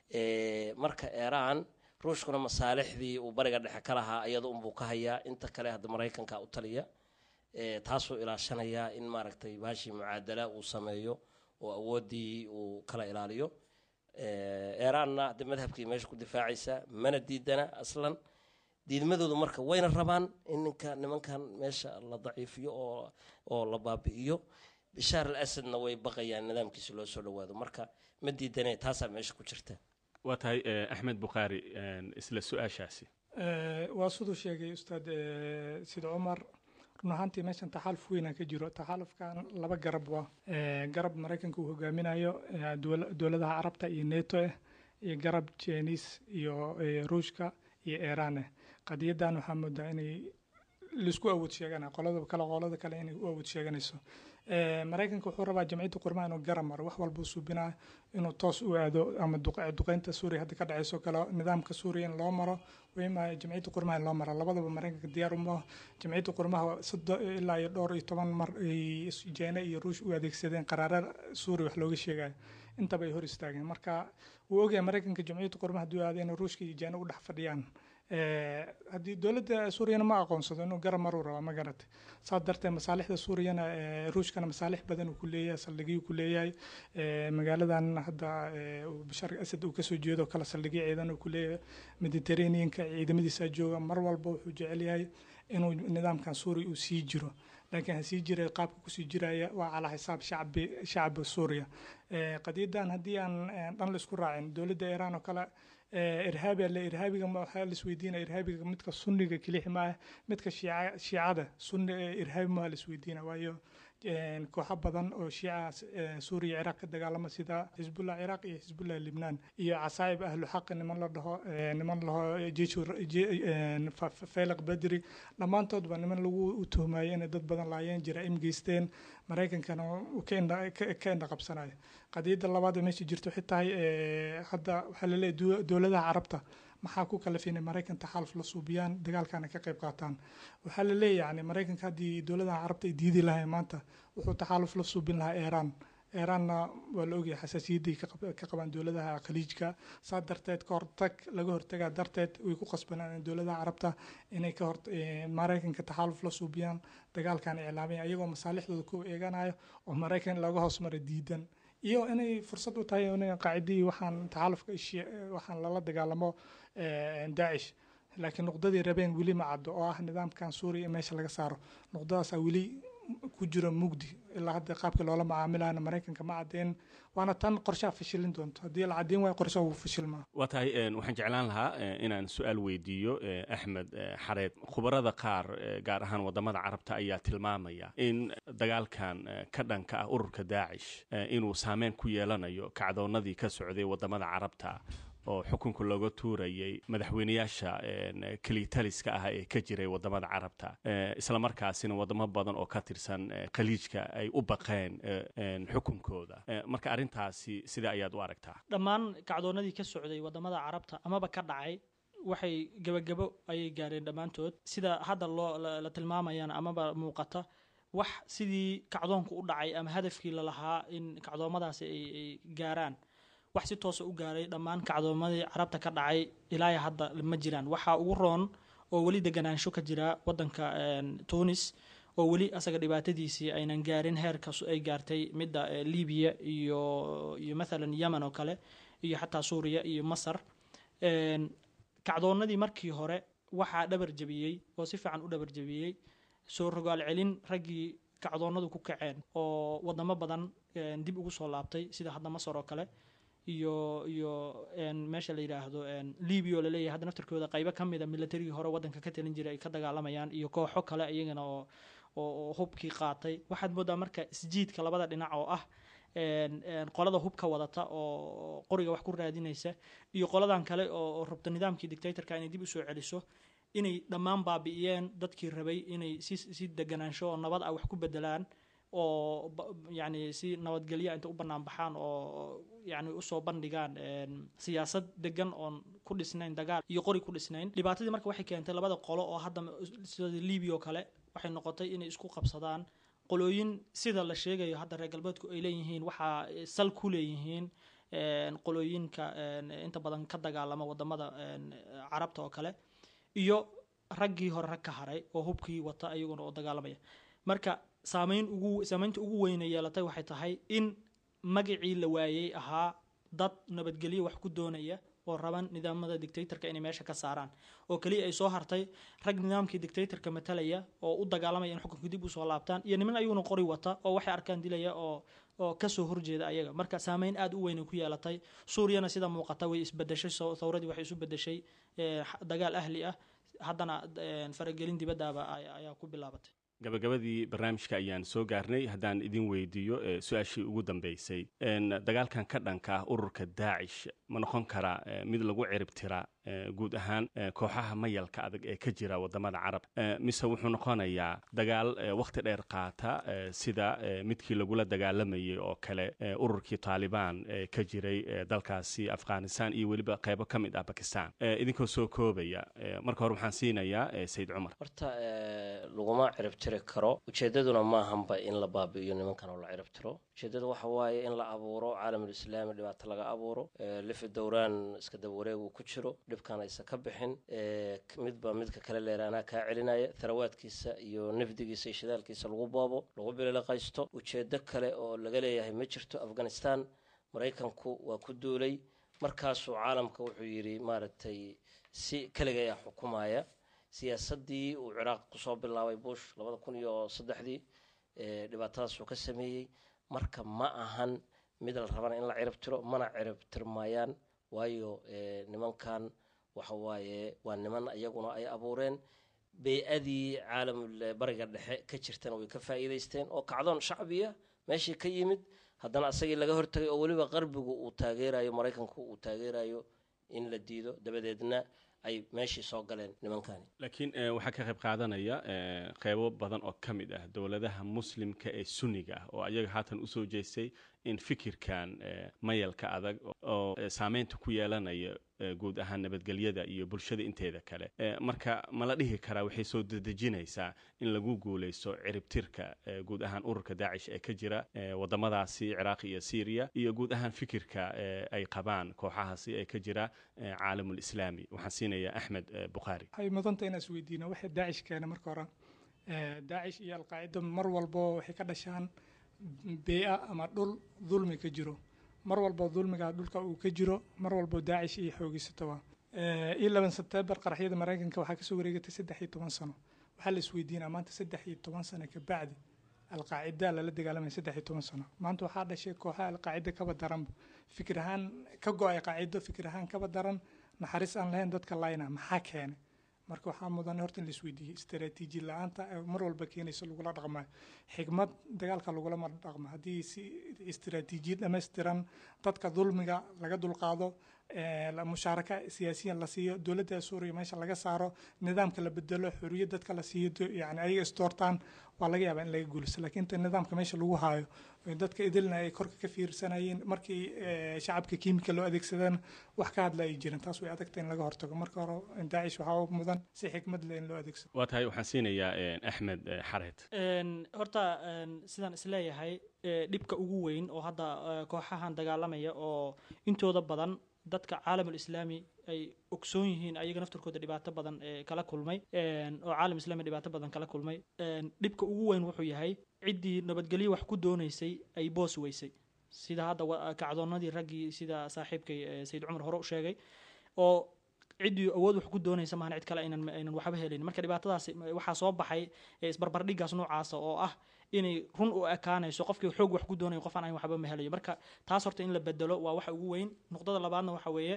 marka eeraan ruushkuna masaalixdii uu bariga dhexe ka lahaa iyada unbuu ka hayaa inta kale hadda maraykanka u taliya taasuu ilaashanayaa in maaragtay baashii mucaadala uu sameeyo oo awooddii uu kala ilaaliyo eeraanna hadda madhabkii meesha ku difaacaysa mana diidana aslan diidmadoodu marka wayna rabaan in ninka nimankan meesha la daciifiyo oo oo la baabi'iyo bishaar al asadna way baqayaan nidaamkiisa loo soo dhawaado marka ma diidane taasaa meesha ku jirta waa tahay axmed bukhaari isla su-aashaasi waa siduu sheegay ustaad sida cumar run ahaantii meeshan taxaaluf weynaa ka jiro taxaalufkan laba garab waa garab maraykanka uu hogaaminayo dowladaha carabta iyo neto ah iyo garab jeniis iyo ruushka iyo iiraan ah qadiyadan waxaa moodaa inay laisku awood sheegana qolada kale qolada kale inay u awood sheeganayso maraykanka wuxuu rabaa jamciyadda qurmaha inuu garab maro wax walbuu suubinaa inuu toos u aado ama duqeynta suuriya hadda ka dhacayso kale nidaamka suuriya in loo maro wima jamciyadda qurmaha in loo maro labadaba maraykanka diyaar uma jamciyadda qurmaha sado ilaa iyo dhowr iyo toban mar ay jeene iyo ruush u adeegsadeen qaraara suuriya wax looga sheegayo intaba ay hor istaageen marka wuu ogyahay maraykanka jamciyadda qurmaha hadduu aado inay ruushka iyo jeene u dhex fadhiyaan haddii dowladda suuriyana ma aqoonsado inuu garab maruu rabaa ma garatay saas darteed masaalixda suuriyana ruushkana masaalix badan uu ku leeyahay saldhigyo ku leeyahay magaaladan hadda bashar asad uu kasoo jeedo kale saldhigyo ciidan uu ku leeyahay mediterraneanka ciidamadiisa jooga mar walba wuxuu jecel yahay inuu nidaamkan suuriya uu sii jiro laakiin ha sii jiray qaabka kusii jiraya waa calaa xisaab shacbi shacbi suuriya qadiyadan haddii aan dhan la isku raacin dowladda iiraan oo kale irhaabi alle irhaabiga waxaa la isweydiinaya irhaabiga midka sunniga kelixi maaha midka shiica shiicada sunni irhaabi maaha la isweydiina waayo kooxo badan oo shiica suuriya ciraaq ka dagaalama sida xisbullah ciraaq iyo xisbullah libnaan iyo casaa'ib ahlu xaqi niman la dhaho niman laho feylaq badri dhammaantoodba niman lagu tuhmayo inay dad badan laayeen jaraa'im geysteen maraykankana ka indha qabsanayo qadiyadda labaad ee meesha jirto waxay tahay hadda waxaa laleeyahay dowladaha carabta maxaa ku kalafay inay maraykan taxaaluf la suubiyaan dagaalkana ka qayb qaataan waxaa la leeyahay yani maraykanka haddii dowladaha carabta ay diidi lahayn maanta wuxuu taxaaluf la suubin lahaa iiraan iiraanna waa la ogyahay xasaasiyaday ka qabaan dowladaha khaliijka saa darteed ka hortag laga hortagaa darteed way ku qasbanaan dowladaha carabta inay ka hor maraykanka taxaaluf la suubiyaan dagaalkan iclaamaya iyagoo masaalixdooda ku eeganayo oo maraykan laga hoos mara diidan iyo inay fursad u tahay in qaacidii waxaan taxaalufka waxaan lala dagaalamo daacish laakiin nuqdadii rabeen weli ma caddo oo ah nidaamkan suuriya meesha laga saaro nuqdadaasaa weli ku jiro mugdi ilaa hadda qaabkii loola macaamilayana maraykanka ma cadeen waana tan qorshaha fashilin doonto haddii la caddeyn waayo qorshaha wuu fashilmaa waa tahay waxaan jeclaan lahaa inaan su-aal weydiiyo axmed xareed khubarada qaar gaar ahaan wadamada carabta ayaa tilmaamaya in dagaalkan ka dhanka ah ururka daacish inuu saameyn ku yeelanayo kacdoonadii ka socday wadamada carabta oo xukunka looga tuurayay madaxweyneyaasha kelitaliska ah ee ka jiray wadamada carabta islamarkaasina wadamo badan oo ka tirsan khaliijka ay u baqeen xukunkooda marka arrintaasi sidee ayaad u aragtaa dhammaan kacdoonadii ka socday wadamada carabta amaba ka dhacay waxay gebagabo ayay gaareen dhammaantood sida hadda loo la tilmaamayana amaba muuqata wax sidii kacdoonku u dhacay ama hadafkii lalahaa in kacdoomadaasi ay gaaraan wax si toosa u gaaray dhammaan kacdoomadii carabta ka dhacay ilaaya hadda ma jiraan waxaa ugu roon oo weli deganaansho ka jira wadanka tunis oo weli asaga dhibaatadiisii aynan gaarin heerka ay gaartay midda libiya iyo iyo mathalan yemen oo kale iyo xataa suuriya iyo masar kacdoonadii markii hore waxaa dhabar jabiyey oo si fiican u dhabar jabiyey soo rogaal celin raggii kacdoonadu ku kaceen oo wadamo badan dib ugu soo laabtay sida hadda masar oo kale iyo iyo meesha la yidhaahdo libia oo laleeyahay hadda naftarkooda qaybo ka mida militarigii hore wadanka ka talin jiray ay ka dagaalamayaan iyo kooxo kale iyagana oo oo hubkii qaatay waxaad moodaa marka isjiidka labada dhinac oo ah qolada hubka wadata oo qoriga wax ku raadinaysa iyo qoladan kale oo rabta nidaamkii dictatorka inay dib usoo celiso inay dhammaan baabi'iyeen dadkii rabay inay si si deganaansho oo nabad ah wax ku bedelaan oo yani si nabadgelya inta u banaan baxaan oo yani usoo bandhigaan siyaasad degan oon ku dhisnayn dagaal iyo qori ku dhisnayn dhibaatadii marka waxay keentay labada qolo oo hadda sida libia oo kale waxay noqotay inay isku qabsadaan qolooyin sida la sheegayo hadda reer galbeedku ay leeyihiin waxaa sal ku leeyihiin qolooyinka inta badan ka dagaalama wadamada carabta oo kale iyo raggii hore rag ka haray oo hubkii wata iyaguna oo dagaalamaya marka saameyn ugu saameynta ugu weyna yeelatay waxay tahay in magacii la waayey ahaa dad nabadgelyo wax ku doonaya oo raban nidaamada dictatorka inay meesha ka saaraan oo keliya ay soo hartay rag nidaamkii dictatorka matalaya oo u dagaalamaya in xukunka dib usoo laabtaan iyo niman ayaguna qori wata oo waxay arkaan dilaya oo oo kasoo horjeeda ayaga marka saameyn aada u weyn ku yeelatay suuriyana sida muuqata way isbedeshay thawradii waxay isu bedeshay dagaal ahli ah haddana faragelin dibadaaba ayaa ku bilaabatay gabagabadii barnaamijka ayaan soo gaarnay haddaan idin weydiiyo su-aashii ugu dambeysay dagaalkan ka dhanka ah ururka daacish ma noqon karaa mid lagu cirib tira guud ahaan kooxaha mayalka adag ee ka jira wadamada carab mise wuxuu noqonayaa dagaal wakhti dheer qaata sida midkii lagula dagaalamayay oo kale ururkii taalibaan ka jiray dalkaasi afghanistan iyo weliba qeybo ka mid ah bakistan idinkoo soo koobaya marka hore waxaan siinayaa sayid cumar horta laguma cirib tiri karo ujeedaduna maahanba in la baabi'iyo nimankan oo la cirib tiro ujeedada waxa waaye in la abuuro caalamulislaami dhibaato laga abuuro lifi dowraan iska daba wareeg uu ku jiro dhibkan aysan ka bixin midba midka kale leer anaa kaa celinaya tharawaadkiisa iyo nafdigiisa iyo shidaalkiisa lagu boobo lagu bililaqaysto ujeedo kale oo laga leeyahay ma jirto afghanistan maraykanku waa ku duulay markaasuu caalamka wuxuu yidhi maaragtay si keliga ayaa xukumaya siyaasaddii uu ciraaq kusoo bilaabay bush labada kun iyo saddexdii dhibaatadaasuu ka sameeyey marka ma ahan mid la rabana in la cirib tiro mana cirib tirmayaan waayo nimankan waxa waaye waa niman iyaguna ay abuureen bey-adii caalamul bariga dhexe ka jirtana way ka faa'iidaysteen oo kacdoon shacbiya meeshii ka yimid haddana asagii laga hortagay oo weliba qarbigu uu taageerayo maraykanku uu taageerayo in la diido dabadeedna ay meeshii soo galeen nimankani laakiin waxaa ka qayb qaadanaya qeybo badan oo ka mid ah dowladaha muslimka ee sunniga ah oo ayaga haatan usoo jeestay in fikirkan mayalka adag oo saameynta ku yeelanaya guud ahaan nabadgelyada iyo bulshada inteeda kale marka ma la dhihi karaa waxay soo dedejinaysaa in lagu guuleysto ciribtirka guud ahaan ururka daacish ee ka jira wadamadaasi ciraaq iyo syriya iyo guud ahaan fikirka ay qabaan kooxahaasi ee ka jira caalamul islaami waxaan siinayaa axmed bukhaari waxay mudanta inaan isweydiino waxay daacish keena marka hore daacish iyo alqaacida mar walbo waxay ka dhashaan bee-a ama dhul dulmi ka jiro mar walbo dulmiga dhulka uu ka jiro mar walbo daacish iyo xoogiysatoba iyo laban sebtembar qaraxyada maraykanka waxaa kasoo wareegatay saddex iyo toban sano waxaa la isweydiinaa maanta saddex iyo toban sano kabacdi alqaacida lala dagaalamaya saddex iyo toban sano maanta waxaa dhashay kooxaha alqaacida kaba daranba fikir ahaan ka go-ay qaacido fikir ahaan kaba daran naxariis aan lahayn dadka layna maxaa keenay marka waxaa mudan horta in la isweydiiyey istaraatiiji la-aanta mar walba keenaysa lagula dhaqmayo xigmad dagaalka lagulama dhaqmo haddii si istaraatiijiyad dhammaystiran dadka dulmiga laga dulqaado mushaaraka siyaasiyan la siiyo dowladda suuriya meesha laga saaro nidaamka la bedelo xoriyad dadka la siiyo yani ayaga istoortaan waa laga yaabaa in laga guuliso laakiin inta nidaamka meesha lagu haayo dadka idilna ay korka ka fiirsanayeen markii shacabka kiimika loo adeegsadana wax ka hadla ay jirin taas way adagta in laga hortago marka hore daacish waxaa mudan si xikmad leh in loo adeegsado waa tahay waxaan siinayaa axmed xareed horta sidaan isleeyahay dhibka ugu weyn oo hadda kooxahan dagaalamaya oo intooda badan dadka caalamul islaami ay ogsoon yihiin ayaga naftarkooda dhibaato badan kala kulmay oo caalam islaami dhibaato badan kala kulmay dhibka ugu weyn wuxuu yahay ciddii nabadgelyo wax ku doonaysay ay boos weysay sida hadda kacdoonadii raggii sida saaxiibkay sayid cumar hore u sheegay oo ciddii awood wax ku doonaysa maahan cid kale aynan aynan waxba helin marka dhibaatadaas waxaa soo baxay isbarbardhigaas noocaasa oo ah inay run u ekaanayso qofkii xoog wax ku doonayo qofaan ayn waxba ma helayo marka taas horta in la bedelo waa waxa ugu weyn nuqdada labaadna waxa weeye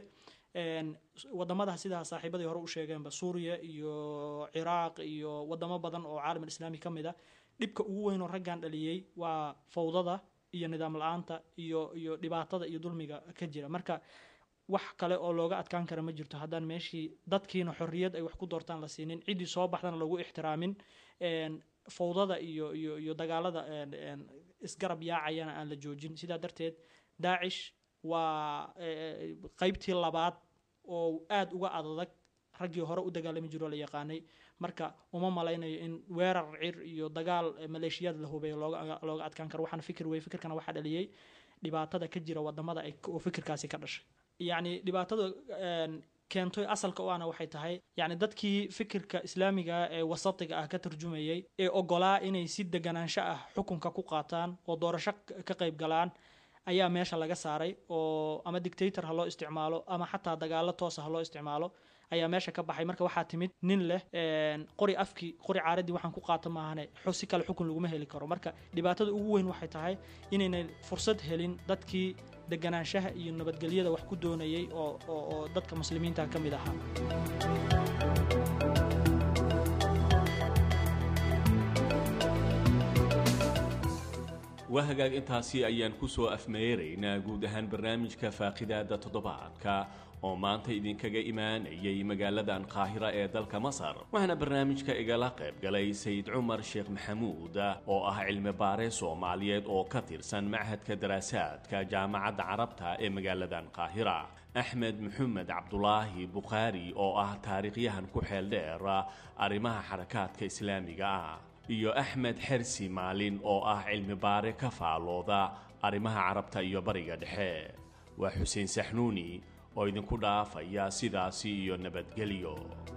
wadamada sidaa saaxiibadii hore u sheegeenba suuriya iyo ciraaq iyo wadamo badan oo caalam islaami ka mid a dhibka ugu weyn oo raggan dhaliyey waa fawdada iyo nidaam la-aanta iyo iyo dhibaatada iyo dulmiga ka jira marka wax kale oo looga adkaan kara ma jirto haddaan meeshii dadkiina xorriyad ay wax ku doortaan la siinin ciddii soo baxdana lagu ixtiraamin fawdada iyo iyo iyo dagaalada isgarab yaacayana aan la joojin sidaa darteed daacish waa qeybtii labaad oo aada uga adadag raggii hore u dagaalami jiroo la yaqaanay marka uma malaynayo in weerar cir iyo dagaal maleeshiyaad la hubeeyo looga looga adkaan karo waxaana fikir wey fikirkana waxaa dhaliyey dhibaatada ka jira wadamada ay oo fikirkaasi ka dhashay yacni dhibaatada keentay asalka u ana waxay tahay yacni dadkii fikirka islaamiga ee wasatiga ah ka tarjumayay ee ogolaa inay si deganaansho ah xukunka ku qaataan oo doorasho ka qayb galaan ayaa meesha laga saaray oo ama dictator ha loo isticmaalo ama xataa dagaalo toosa ha loo isticmaalo ayaa meesha ka baxay marka waxaa timid nin leh qori afkii qori caaradii waxaan ku qaata maahane si kale xukun laguma heli karo marka dhibaatada ugu weyn waxay tahay inaynay fursad helin dadkii deganaanshaha iyo nabadgelyada wax ku doonayay oo oo dadka muslimiinta ka mid ahaa waa hagaag intaasi ayaan ku soo afmeeraynaa guud ahaan barnaamijka faaqidaada toddobaadka oo maanta idinkaga imaanayay magaaladan qaahira ee dalka masar waxaana barnaamijka igala qayb galay sayid cumar sheekh maxamuud oo ah cilmi baare soomaaliyeed oo ka tirsan machadka daraasaadka jaamacadda carabta ee magaaladan qaahira axmed maxamed cabdulaahi bukhaari oo ah taariikhyahan ku xeel dheer arrimaha xarakaadka islaamiga ah iyo axmed xersi maalin oo ah cilmi baare ka faalooda arrimaha carabta iyo bariga dhexe waa xuseen saxnuuni oo idinku dhaafaya sidaasi iyo nabadgelyo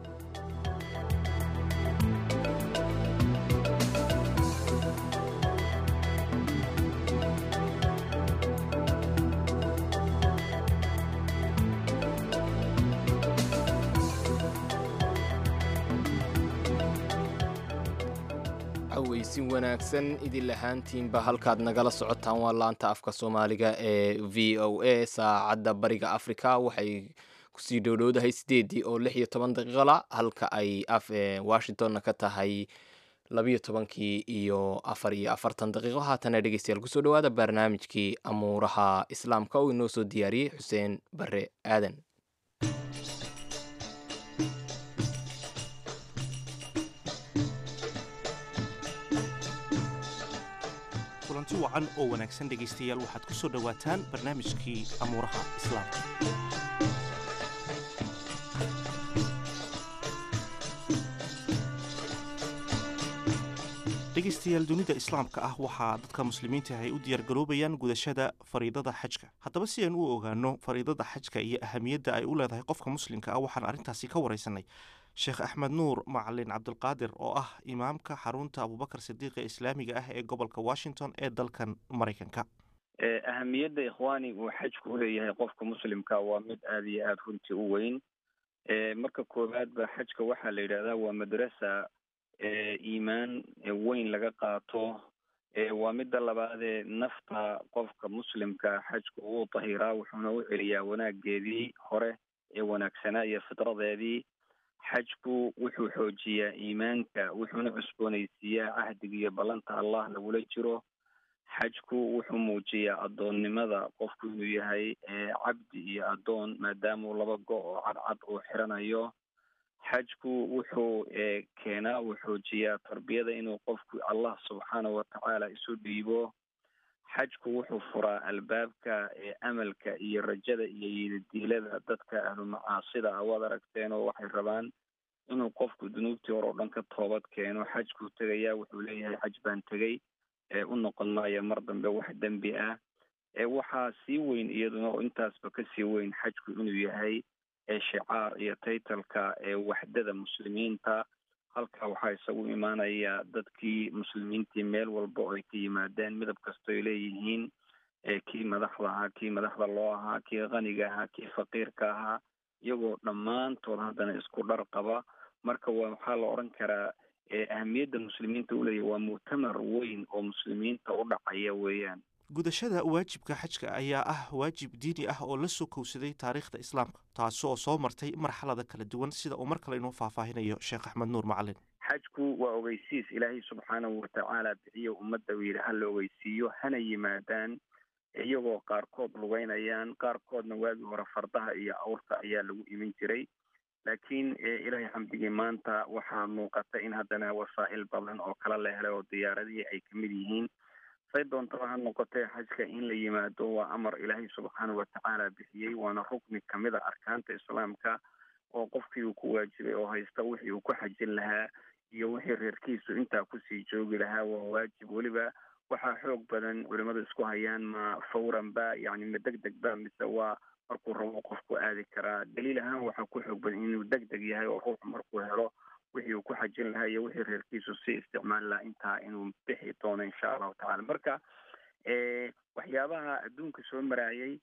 aweysin wanaagsan idin lahaantiinba halkaad nagala socotaan waa laanta afka soomaaliga ee v o a saacadda bariga africa waxay kusii dhowdhowdahay sideedii oo lix iyo toban daqiiqala halka ay washingtonna ka tahay labiyo tobankii iyo afar iyo afartan daqiiqo haatana dhegeystayaal kusoo dhawaada barnaamijkii amuuraha islaamka oo inoo soo diyaariyey xuseen bare aadan kulanti wacan oo wanaagsan dhegaystayaal waxaad ku soo dhowaataan barnaamijkii amuuraha islaamka dhegaystayaal dunida islaamka ah waxaa dadka muslimiinta ay u diyaargaroobayaan gudashada fariidada xajka haddaba si aan u ogaano fariidada xajka iyo ahamiyadda ay u leedahay qofka muslimka ah waxaan arrintaasi ka waraysanay sheekh axmed nuur macalin cabdulqaadir oo ah imaamka xarunta abubakar sidiiq ee islaamiga ah ee gobolka washington ee dalkan maraykanka ahamiyadda ikhwaani uu xajku uleeyahay qofka muslimka waa mid aada iyo aada runtii u weyn marka koowaad ba xajka waxaa la yidhahdaa waa madrasa iimaan weyn laga qaato waa midda labaadee nafta qofka muslimka xajku uu tahiraa wuxuuna u celiyaa wanaageedii hore ee wanaagsanaa iyo fitradeedii xajku wuxuu xoojiyaa iimaanka wuxuuna cusboonaysiiyaa cahdiga iyo ballanta allah lagula jiro xajku wuxuu muujiyaa addoonnimada qofku inuu yahay cabdi iyo addoon maadaamau laba go oo cadcad uu xiranayo xajku wuxuu keenaa uu xoojiyaa tarbiyada inuu qofku allah subxaanahu watacaala isu dhiibo xajku wuxuu furaa albaabka amalka iyo rajada iyo yididiilada dadka ahlu macaasida awaad aragteen oo waxay rabaan inuu qofku dunuubtii hore oo dhan ka toobad keeno xajkuu tegayaa wuxuu leeyahay xaj baan tegey u noqon maayo mar dambe wax dembi ah waxaa sii weyn iyaduna oo intaasba kasii weyn xajku inuu yahay shicaar iyo taytalka waxdada muslimiinta halkaa waxaa isagu imaanaya dadkii muslimiintii meel walba oo ay ka yimaadeen midab kastoy leeyihiin kii madaxda ahaa kii madaxda loo ahaa kii qaniga ahaa kii faqiirka ahaa iyagoo dhammaantood haddana isku dhar qaba marka waa waxaa la odhan karaa ahamiyadda muslimiinta uleeyahy waa mu'tamar weyn oo muslimiinta u dhacaya weeyaan gudashada waajibka xajka ayaa ah waajib diini ah oo la soo kowsaday taariikhda islaamka taasi oo soo martay marxalada kala duwan sida uu mar kale inoo faahfaahinayo sheekh axmed nuur macalin xajku waa ogeysiis ilaahay subxaanahu watacaala bixiyo ummadda uu yidhi ha la ogeysiiyo hana yimaadaan iyagoo qaarkood lugeynayaan qaarkoodna waagii hore fardaha iyo awrta ayaa lagu imin jiray laakiin ilaahay xamdigii maanta waxaa muuqata in haddana wasaa'il badan oo kala la helay oo diyaaradihii ay kamid yihiin say doontaba ha noqotee xajka in la yimaado waa amar ilaahay subxaanahu watacaala bixiyey waana rukni kamid a arkaanta islaamka oo qofkii uu ku waajibay oo haysta wixii uu ku xajin lahaa iyo wixii reerkiisu intaa kusii joogi lahaa waa waajib weliba waxaa xoog badan culimadu isku hayaan ma fawran ba yani ma deg deg ba mise waa markuu rabo qofku aadi karaa daliil ahaan waxaa ku xoog badan inuu deg deg yahay oo ruuxu markuu helo wixii uu ku xajin lahaa iyo wixii reerkiisu si isticmaali lahaa intaa inuu bixi doono insha allahu tacala marka waxyaabaha adduunka soo maraayay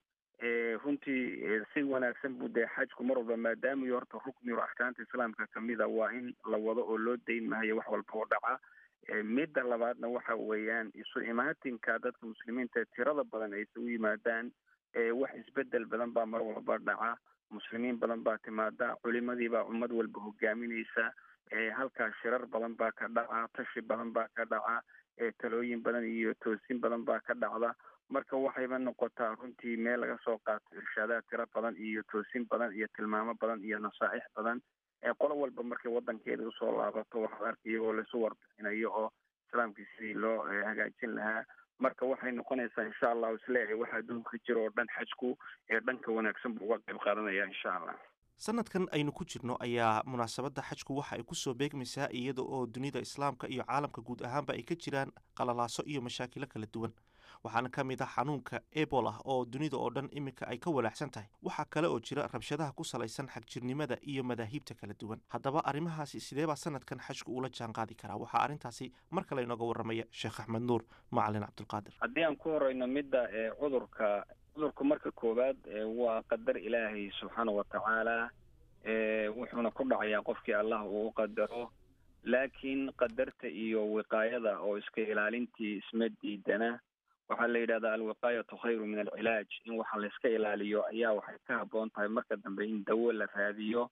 runtii si wanaagsan buu dee xajku mar walba maadaama iyo horta rukni o axkaamta islaamka kamida waa in la wado oo loo dayn mahayo wax walba oo dhaca midda labaadna waxa weeyaan isu imaatinka dadka muslimiinta tirada badan ay isugu yimaadaan wax isbedel badan baa mar walba dhaca muslimiin badan baa timaada culimadii baa ummad walba hogaaminaysa halkaa shirar badan baa ka dhaca tashi badan baa ka dhaca talooyin badan iyo toosin badan baa ka dhacda marka waxayba noqotaa runtii meel laga soo qaato irshaadaad tiro badan iyo toosin badan iyo tilmaamo badan iyo nasaaix badan qolo walba markay wadankeeda usoo laabato waxaad arka iyagoo laisu warbixinayo oo islaamkii sidii loo hagaajin lahaa marka waxay noqonaysaa insha allahu isleeyahay waxa adduunka jira oo dhan xajku ee dhanka wanaagsan buu uga qayb qaadanaya insha allah sanadkan aynu ku jirno ayaa munaasabadda xajku waxa ay kusoo beegmaysaa iyada oo dunida islaamka iyo caalamka guud ahaanba ay ka jiraan qalalaaso iyo mashaakilo kala duwan waxaana ka mid ah xanuunka ebola oo dunida oo dhan iminka ay ka walaacsan tahay waxaa kale oo jira rabshadaha ku salaysan xagjirnimada iyo madaahiibta kala duwan haddaba arrimahaasi sidee baa sanadkan xajku ula jaan qaadi karaa waxaa arrintaasi mar kale inooga warramaya sheekh axmed nuur macalin cabdulqaadir haddii aan ku horeyno midda cudurka cudurku marka koowaad waa qadar ilaahay subxaana watacaala wuxuuna ku dhacayaa qofkii allah uu u qadaro laakiin qadarta iyo wiqaayada oo iska ilaalintii isma diidana waxaa la yidhahdaa alwiqaayatu khayru min alcilaaj in waxa layska ilaaliyo ayaa waxay ka habboon tahay marka dambe in dawo la raadiyo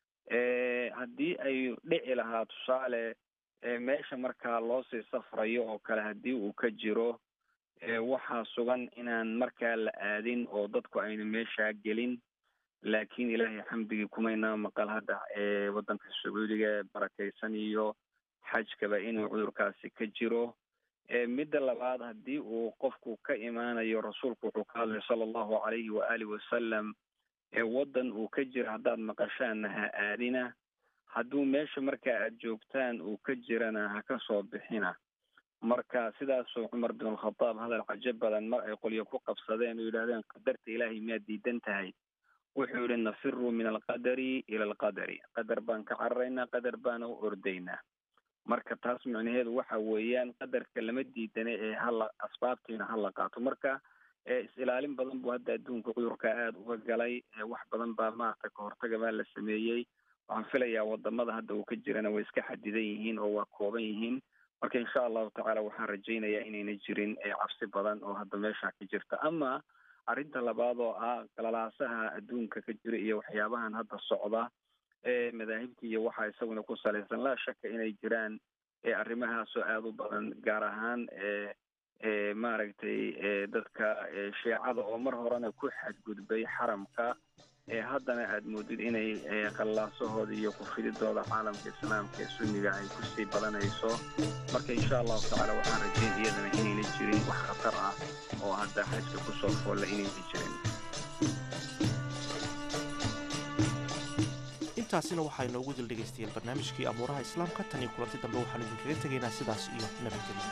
haddii ay dhici lahaa tusaale meesha markaa loosii safrayo oo kale haddii uu ka jiro waxaa sugan inaan markaa la aadin oo dadku ayna meeshaa gelin laakiin ilaahay xamdigii kumaynaa maqal hadda waddanka sacuudiga barakaysan iyo xajkaba inuu cudurkaasi ka jiro midda labaad haddii uu qofku ka imaanayo rasuulku wuxuu ka hadlay sala allahu calayhi waaalih wasalam waddan uu ka jiro haddaad maqashaanna ha aadina hadduu meesha marka aad joogtaan uu ka jirana ha ka soo bixina marka sidaasuu cumar bin alkhadaab hadal cajo badan mar ay qolyo ku qabsadeen oo yidhahdeen qadarta ilaahay miyaad diidan tahay wuxuu yihi nafiruu min alqadari ila alqadari qadar baan ka cararaynaa qadar baana u ordaynaa marka taas micnaheedu waxa weeyaan qadarka lama diidane ee hala asbaabtiina hala qaato marka is-ilaalin badan buu hadda adduunka cudurka aada uga galay wax badan baa maarata kahortaga baa la sameeyey waxaan filayaa wadamada hadda uu ka jirana way iska xadidan yihiin oo waa kooban yihiin marka insha allahu tacaala waxaan rajaynayaa inayna jirin cabsi badan oo hadda meesha ka jirta ama arrinta labaad oo ah galalaasaha adduunka ka jira iyo waxyaabahan hadda socda ee madaahibta iyo waxaa isaguna ku salaysan laa shaka inay jiraan arrimahaasoo aada u badan gaar ahaan maaragtay dadka shiicada oo mar horena ku xadgudbay xaramka haddana aad moodid inay qallaasahooda iyo kufididooda caalamka islaamka ee sunniga ay kusii badanayso marka insha allahu tacaala waxaan rajayn iyadana inayna jirin wax khatar ah oo hadda xajka kusoo foolla inayna jirin intaasina waxaa inoogu dil dhegaystayaal barnaamijkii abuuraha islaamka tan iyo kulanti dambe waxaanu idinkaga tegaynaa sidaas iyo nabadgelyo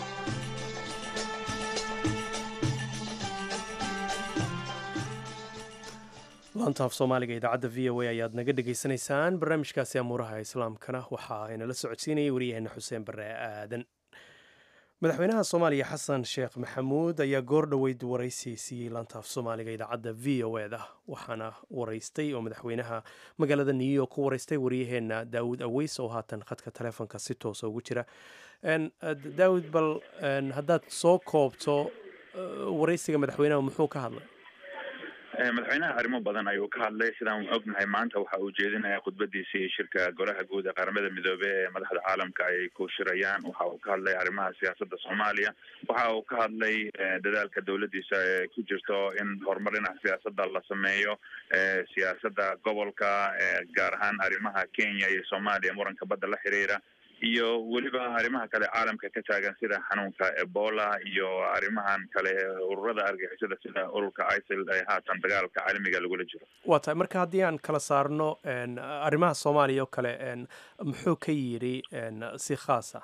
laanta af soomaaliga idaacadda v o a ayaad naga dhegaysanaysaan barnaamijkaasi amuuraha islaamkana waxa aynala socodsiinayay waryaheena xuseen bare aadan madaxweynaha soomaaliya xasan sheekh maxamuud ayaa goor dhoweyd waraysi siiyey laanta af soomaaliga idaacadda v o eda waxaana waraystay oo madaxweynaha magaalada new york ku waraystay waryaheena daawud aweys oo haatan khadka taleefonka si toosa ugu jira daawud bal haddaad soo koobto waraysiga madaxweynaha muxuu ka hadlay madaxweynaha arrimo badan ayuu ka hadlay sidaan ognahay maanta waxa uu jeedinaya khudbadiisii shirka golaha guud ee qaramada midoobey ee madaxda caalamka ay ku shirayaan waxa uu ka hadlay arrimaha siyaasadda soomaaliya waxa uu ka hadlay dadaalka dowladdiisa ee ku jirto in horumar dhinaca siyaasadda la sameeyo siyaasadda gobolka gaar ahaan arrimaha kenya iyo soomaaliya muranka badda la xiriira iyo weliba arrimaha kale caalamka ka taagan sida xanuunka ebola iyo arrimahan kale ururada argixisada sida ururka isil ee haatan dagaalka caalamiga lagula jiro waa tahay marka haddii aan kala saarno arrimaha soomaaliya oo kale muxuu ka yidhi si khaasa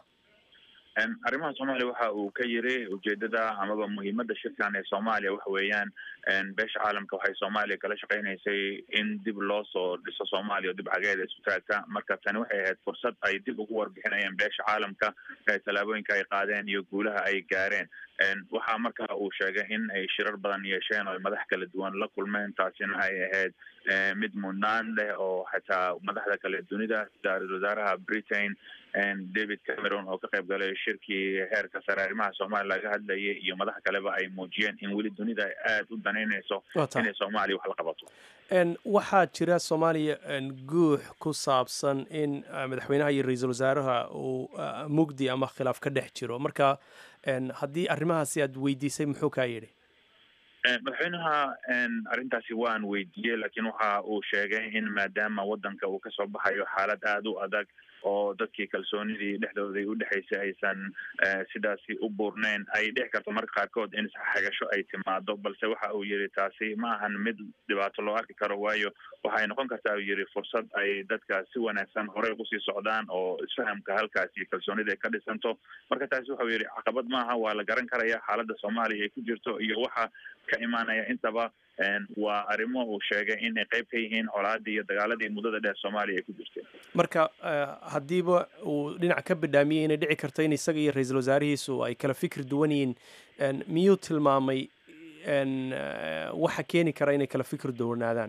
arrimaha soomaaliya waxa uu ka yiri ujeedada amaba muhiimada shirkan ee soomaaliya waxa weeyaan beesha caalamka waxay soomaaliya kala shaqeynaysay in dib loo soo dhiso soomaaliya oo dib cageeda isu taagta marka tani waxay ahayd fursad ay dib ugu warbixinayeen beesha caalamka tallaabooyinka ay qaadeen iyo guulaha ay gaareen waxaa marka uu sheegay in ay shirar badan yeesheen oo ay madax kala duwan la kulmeen taasina ay ahayd mid mudnaan leh oo xataa madaxda kale dunida ra-isul wasaaraha britain david cameron oo ka qayb galay shirkii heerka sare arrimaha soomaaliya laga hadlayay iyo madax kaleba ay muujiyeen in weli dunida ay aada u danaynayso inay soomaaliya wax la qabato waxaa jira soomaaliya guux ku saabsan in madaxweynaha iyo ra-iisul wasaaraha uu mugdi ama khilaaf ka dhex jiro marka haddii arrimahaasi aad weydiisay muxuu kaa yidhi madaxweynaha arrintaasi waan weydiiyey laakiin waxa uu sheegay in maadaama waddanka uu kasoo baxayo xaalad aada u adag oo dadkii kalsoonidii dhexdooday u dhexaysay aysan sidaasi u buurneyn ay dhici karto marka qaarkood in xagasho ay timaado balse waxa uu yidhi taasi ma ahan mid dhibaato loo arki karo waayo waxay noqon kartaa uu yidhi fursad ay dadka si wanaagsan horey usii socdaan oo isfahamka halkaasi kalsoonida ay ka dhisanto marka taasi waxau yidhi caqabad maaha waa la garan karaya xaaladda soomaaliya ay ku jirto iyo waxa ka imaanaya intaba waa arrimo uu sheegay inay qayb ka yihiin colaadii iyo dagaaladii muddada dheer soomaaliya ay ku jirteen marka haddiiba uu dhinac ka bidhaamiyey inay dhici karto in isaga iyo ra-iisul wasaarihiisu ay kala fikir duwan yihiin miyuu tilmaamay waxa keeni kara inay kala fikir duwanaadaan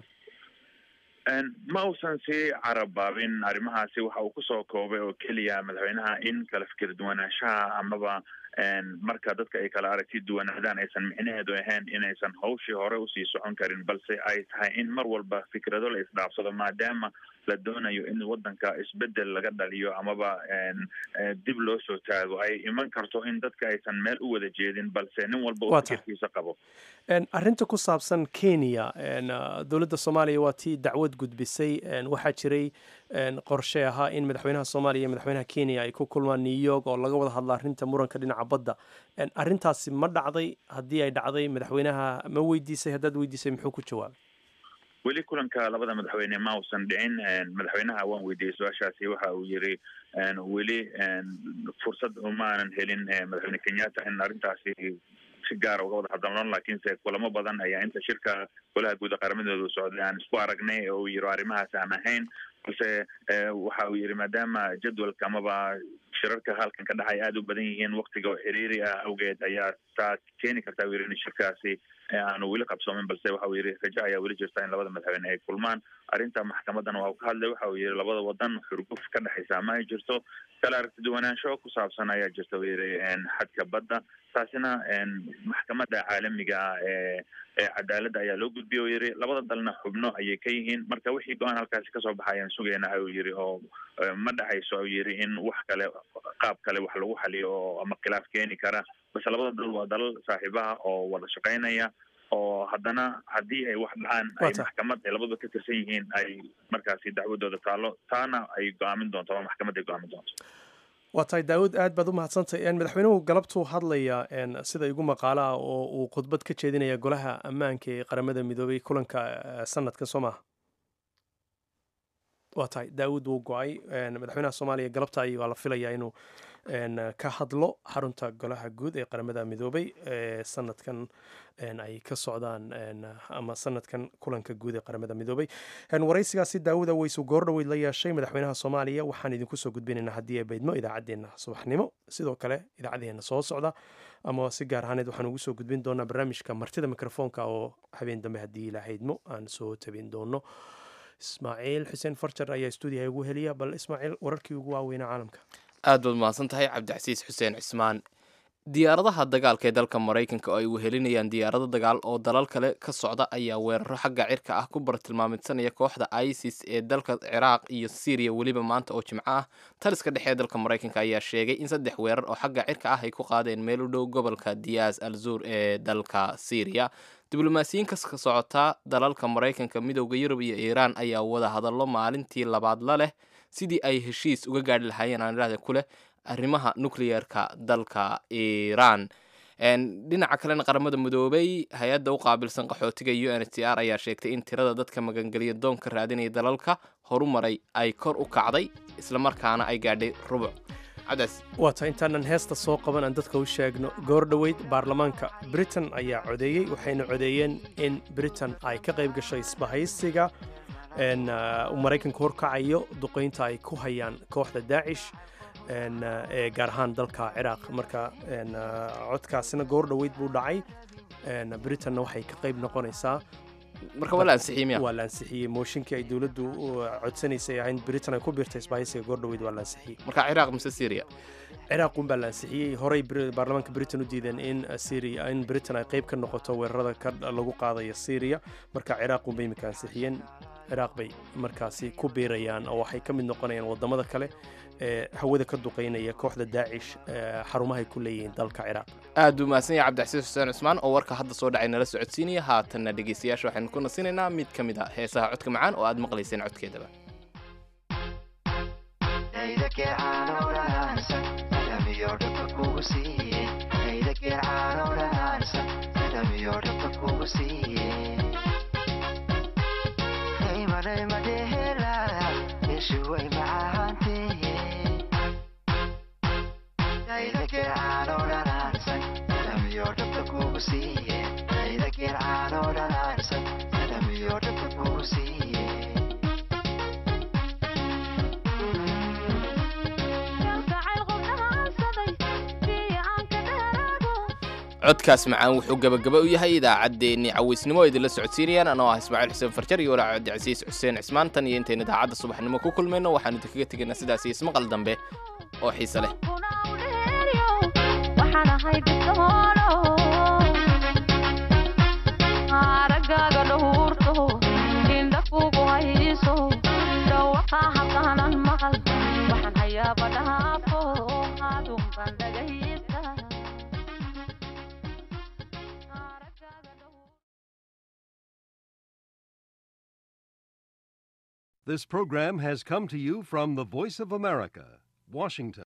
ma uusan sii carabaabin arrimahaasi waxa uu kusoo koobay oo keliya madaxweynaha in kala fikir duwanaanshaha amaba marka dadka ay kala aragti duwanaadaan aysan micnaheedu ahayn inaysan hawshii hore usii socon karin balse ay tahay in mar walba fikrado la isdhaafsado maadaama la doonayo in wadanka isbedel laga dhaliyo amaba dib loo soo taago ay iman karto in dadka aysan meel u wada jeedin balse nin walba uu fikirkiisa qabo arrinta ku saabsan kenya dowladda soomaaliya waa tii dacwad gudbisay waxaa jiray qorshe ahaa in madaxweynaha soomaaliya iyo madaxweynaha kenya ay ku kulmaan new york oo laga wada hadla arrinta muranka dhinaca badda arrintaasi ma dhacday haddii ay dhacday madaxweynaha ma weydiisay haddaad weydiisay muxuu ku jawaabay weli kulanka labada madaxweyne ma uusan dhicin madaxweynaha waan weydiiyey su-aashaasi waxa uu yiri weli fursad umaanan helin madaxweyne kenyatta in arrintaasi si gaara uga wada hadalno laakiinse kulamo badan ayaa inta shirka golaha guud qaramadooda socday aan isku aragnay oo uu yiri arrimahaas aan ahayn balse waxa uu yiri maadaama jadwalka amaba shirarka halkan ka dhacay aada u badan yihiin waktiga oo xiriiri ah awgeed ayaa taa keeni karta u yiri in shirkaasi aanu weli qabsoomin balse waxa uu yiri raja ayaa weli jirta in labada madaxweyne ay kulmaan arrinta maxkamadan waa ka hadlay waxa uu yiri labada wadan xurguf ka dhexaysa ma ay jirto kala aragti duwanaansho ku saabsan ayaa jirta uu yiri xadka badda taasina maxkamadda caalamiga ah ee ee cadaaladda ayaa loo gudbiyay oo yiri labada dalna xubno ayay ka yihiin marka wixii go-aan halkaasi kasoo baxayaan sugayna ayuu yiri oo ma dhexayso ayuu yiri in wax kale qaab kale wax lagu xaliyo oo ama khilaaf keeni kara balse labada dal waa dalal saaxiibaha oo wada shaqaynaya oo haddana haddii ay wax dhacaan ay maxkamad ay labadaba ka tirsan yihiin ay markaasi dacwadooda taalo taana ay go-aamin doonto ama maxkamad ay go-aamin doonto waa tahay daawud aad baad u mahadsantay madaxweynuhu galabtuu hadlaya sida igu maqaalo ah oo uu khudbad ka jeedinaya golaha ammaanka ee qaramada midoobay kulanka sanadkan soo maaha waa tahay daawud wuu go-ay madaxweynaha soomaaliya galabta ay waa la filayaa inuu ka hadlo xarunta golaha guud ee qaramada midoobay ee sanadkan ay ka socdaan ama sanadkan kulanka guud ee qaramada midoobay waraysigaasi daawuda weysu goordhoweyd la yeeshay madaxweynaha soomaaliya waxaan idinku soo gudbinaynaa haddii ay baydmo idaacaddeenna subaxnimo sidoo kale idaacaddeenna soo socda ama si gaar ahaaneed waxaan ugu soo gudbin doonaa barnaamijka martida mikrofoonka oo habeen dambe haddii ilaahaydmo aan soo tabin doono ismaaciil xuseen farjar ayaa stuudiyaha ugu heliya bal ismaaciil wararkii ugu waaweynaa caalamka aad baad mahadsan tahay cabdicasiis xuseen cismaan diyaaradaha dagaalka ee dalka maraykanka oo ay wehelinayaan diyaarado dagaal oo dalal kale ka socda ayaa weeraro xagga cirka ah ku bartilmaamidsanaya kooxda isis ee dalka ciraaq iyo syriya weliba maanta oo jimco ah taliska dhexe ee dalka maraykanka ayaa sheegay in saddex weerar oo xagga cirka ah ay ku qaadeen meel u dhow gobolka diyaas al zur ee dalka syriya diblomaasiyiin ka socota dalalka maraykanka midowda yurub iyo iiraan ayaa wada hadallo maalintii labaad la leh sidii ay heshiis uga gaadhi lahaayeen aan idhahda ku leh arrimaha nucleyeerka dalka iiraan dhinaca kalena qaramada midoobay hay-adda u qaabilsan qaxootiga u n h c r ayaa sheegtay in tirada dadka magangeliya doonka raadinaya dalalka horumaray ay kor u kacday islamarkaana ay gaadhay rubuc waa tahay intaanan heesta soo qaban aan dadka u sheegno goor dhoweyd baarlamaanka britain ayaa codeeyey waxayna codeeyeen in britain ay ka qayb gashay isbahaysiga uu maraykanka horkacayo duqeynta ay ku hayaan kooxda daacish ee gaar ahaan dalka ciraaq marka codkaasina goor dhoweyd buu dhacay britainna waxay ka qayb noqonaysaa marka waa la ansixiyey miya waa la ansixiyey mooshinkii ay dowladdu codsanaysay ahayn britain ay ku biirtay isbahaysiga goor dhoweyd waa la ansixiyey marka ciraaq mise syria ciraaq un baa la ansixiyey horey baarlamaanka britain u diideen in syria in britain ay qayb ka noqoto weerarada ka lagu qaadayo syria marka ciraaq un bay imika ansixiyeen ciraaq bay markaasi ku biirayaan oo waxay ka mid noqonayaan wadamada kale ee hawada ka duqeynaya kooxda daacish xarumahay ku leeyihiin dalka ciraaq aad buu mahadsan yahay cabdixasiis xuseen cusmaan oo warka hadda soo dhacay nala socodsiinaya haatanna dhegeystayaasha waxaynu ku nasinaynaa mid ka mid a heesaha codka macaan oo aad maqlayseen codkeedaba codkaas macaan wuxuu gabagaba u yahay idaacaddeenni cawaysnimo oo idinla socodsiinayaan anoo ah ismaaciil xuseen farjar iyo walaac cabdicasiis xuseen cismaan tan iyo intaynu idaacadda subaxnimo ku kulmayno waxaanu idinkaga tegaynaa sidaas iyo ismaqal dambe oo xiise leh aragaaga dhowrto indha kugu hayso dhawa This program has come to you from the Voice of America, Washington.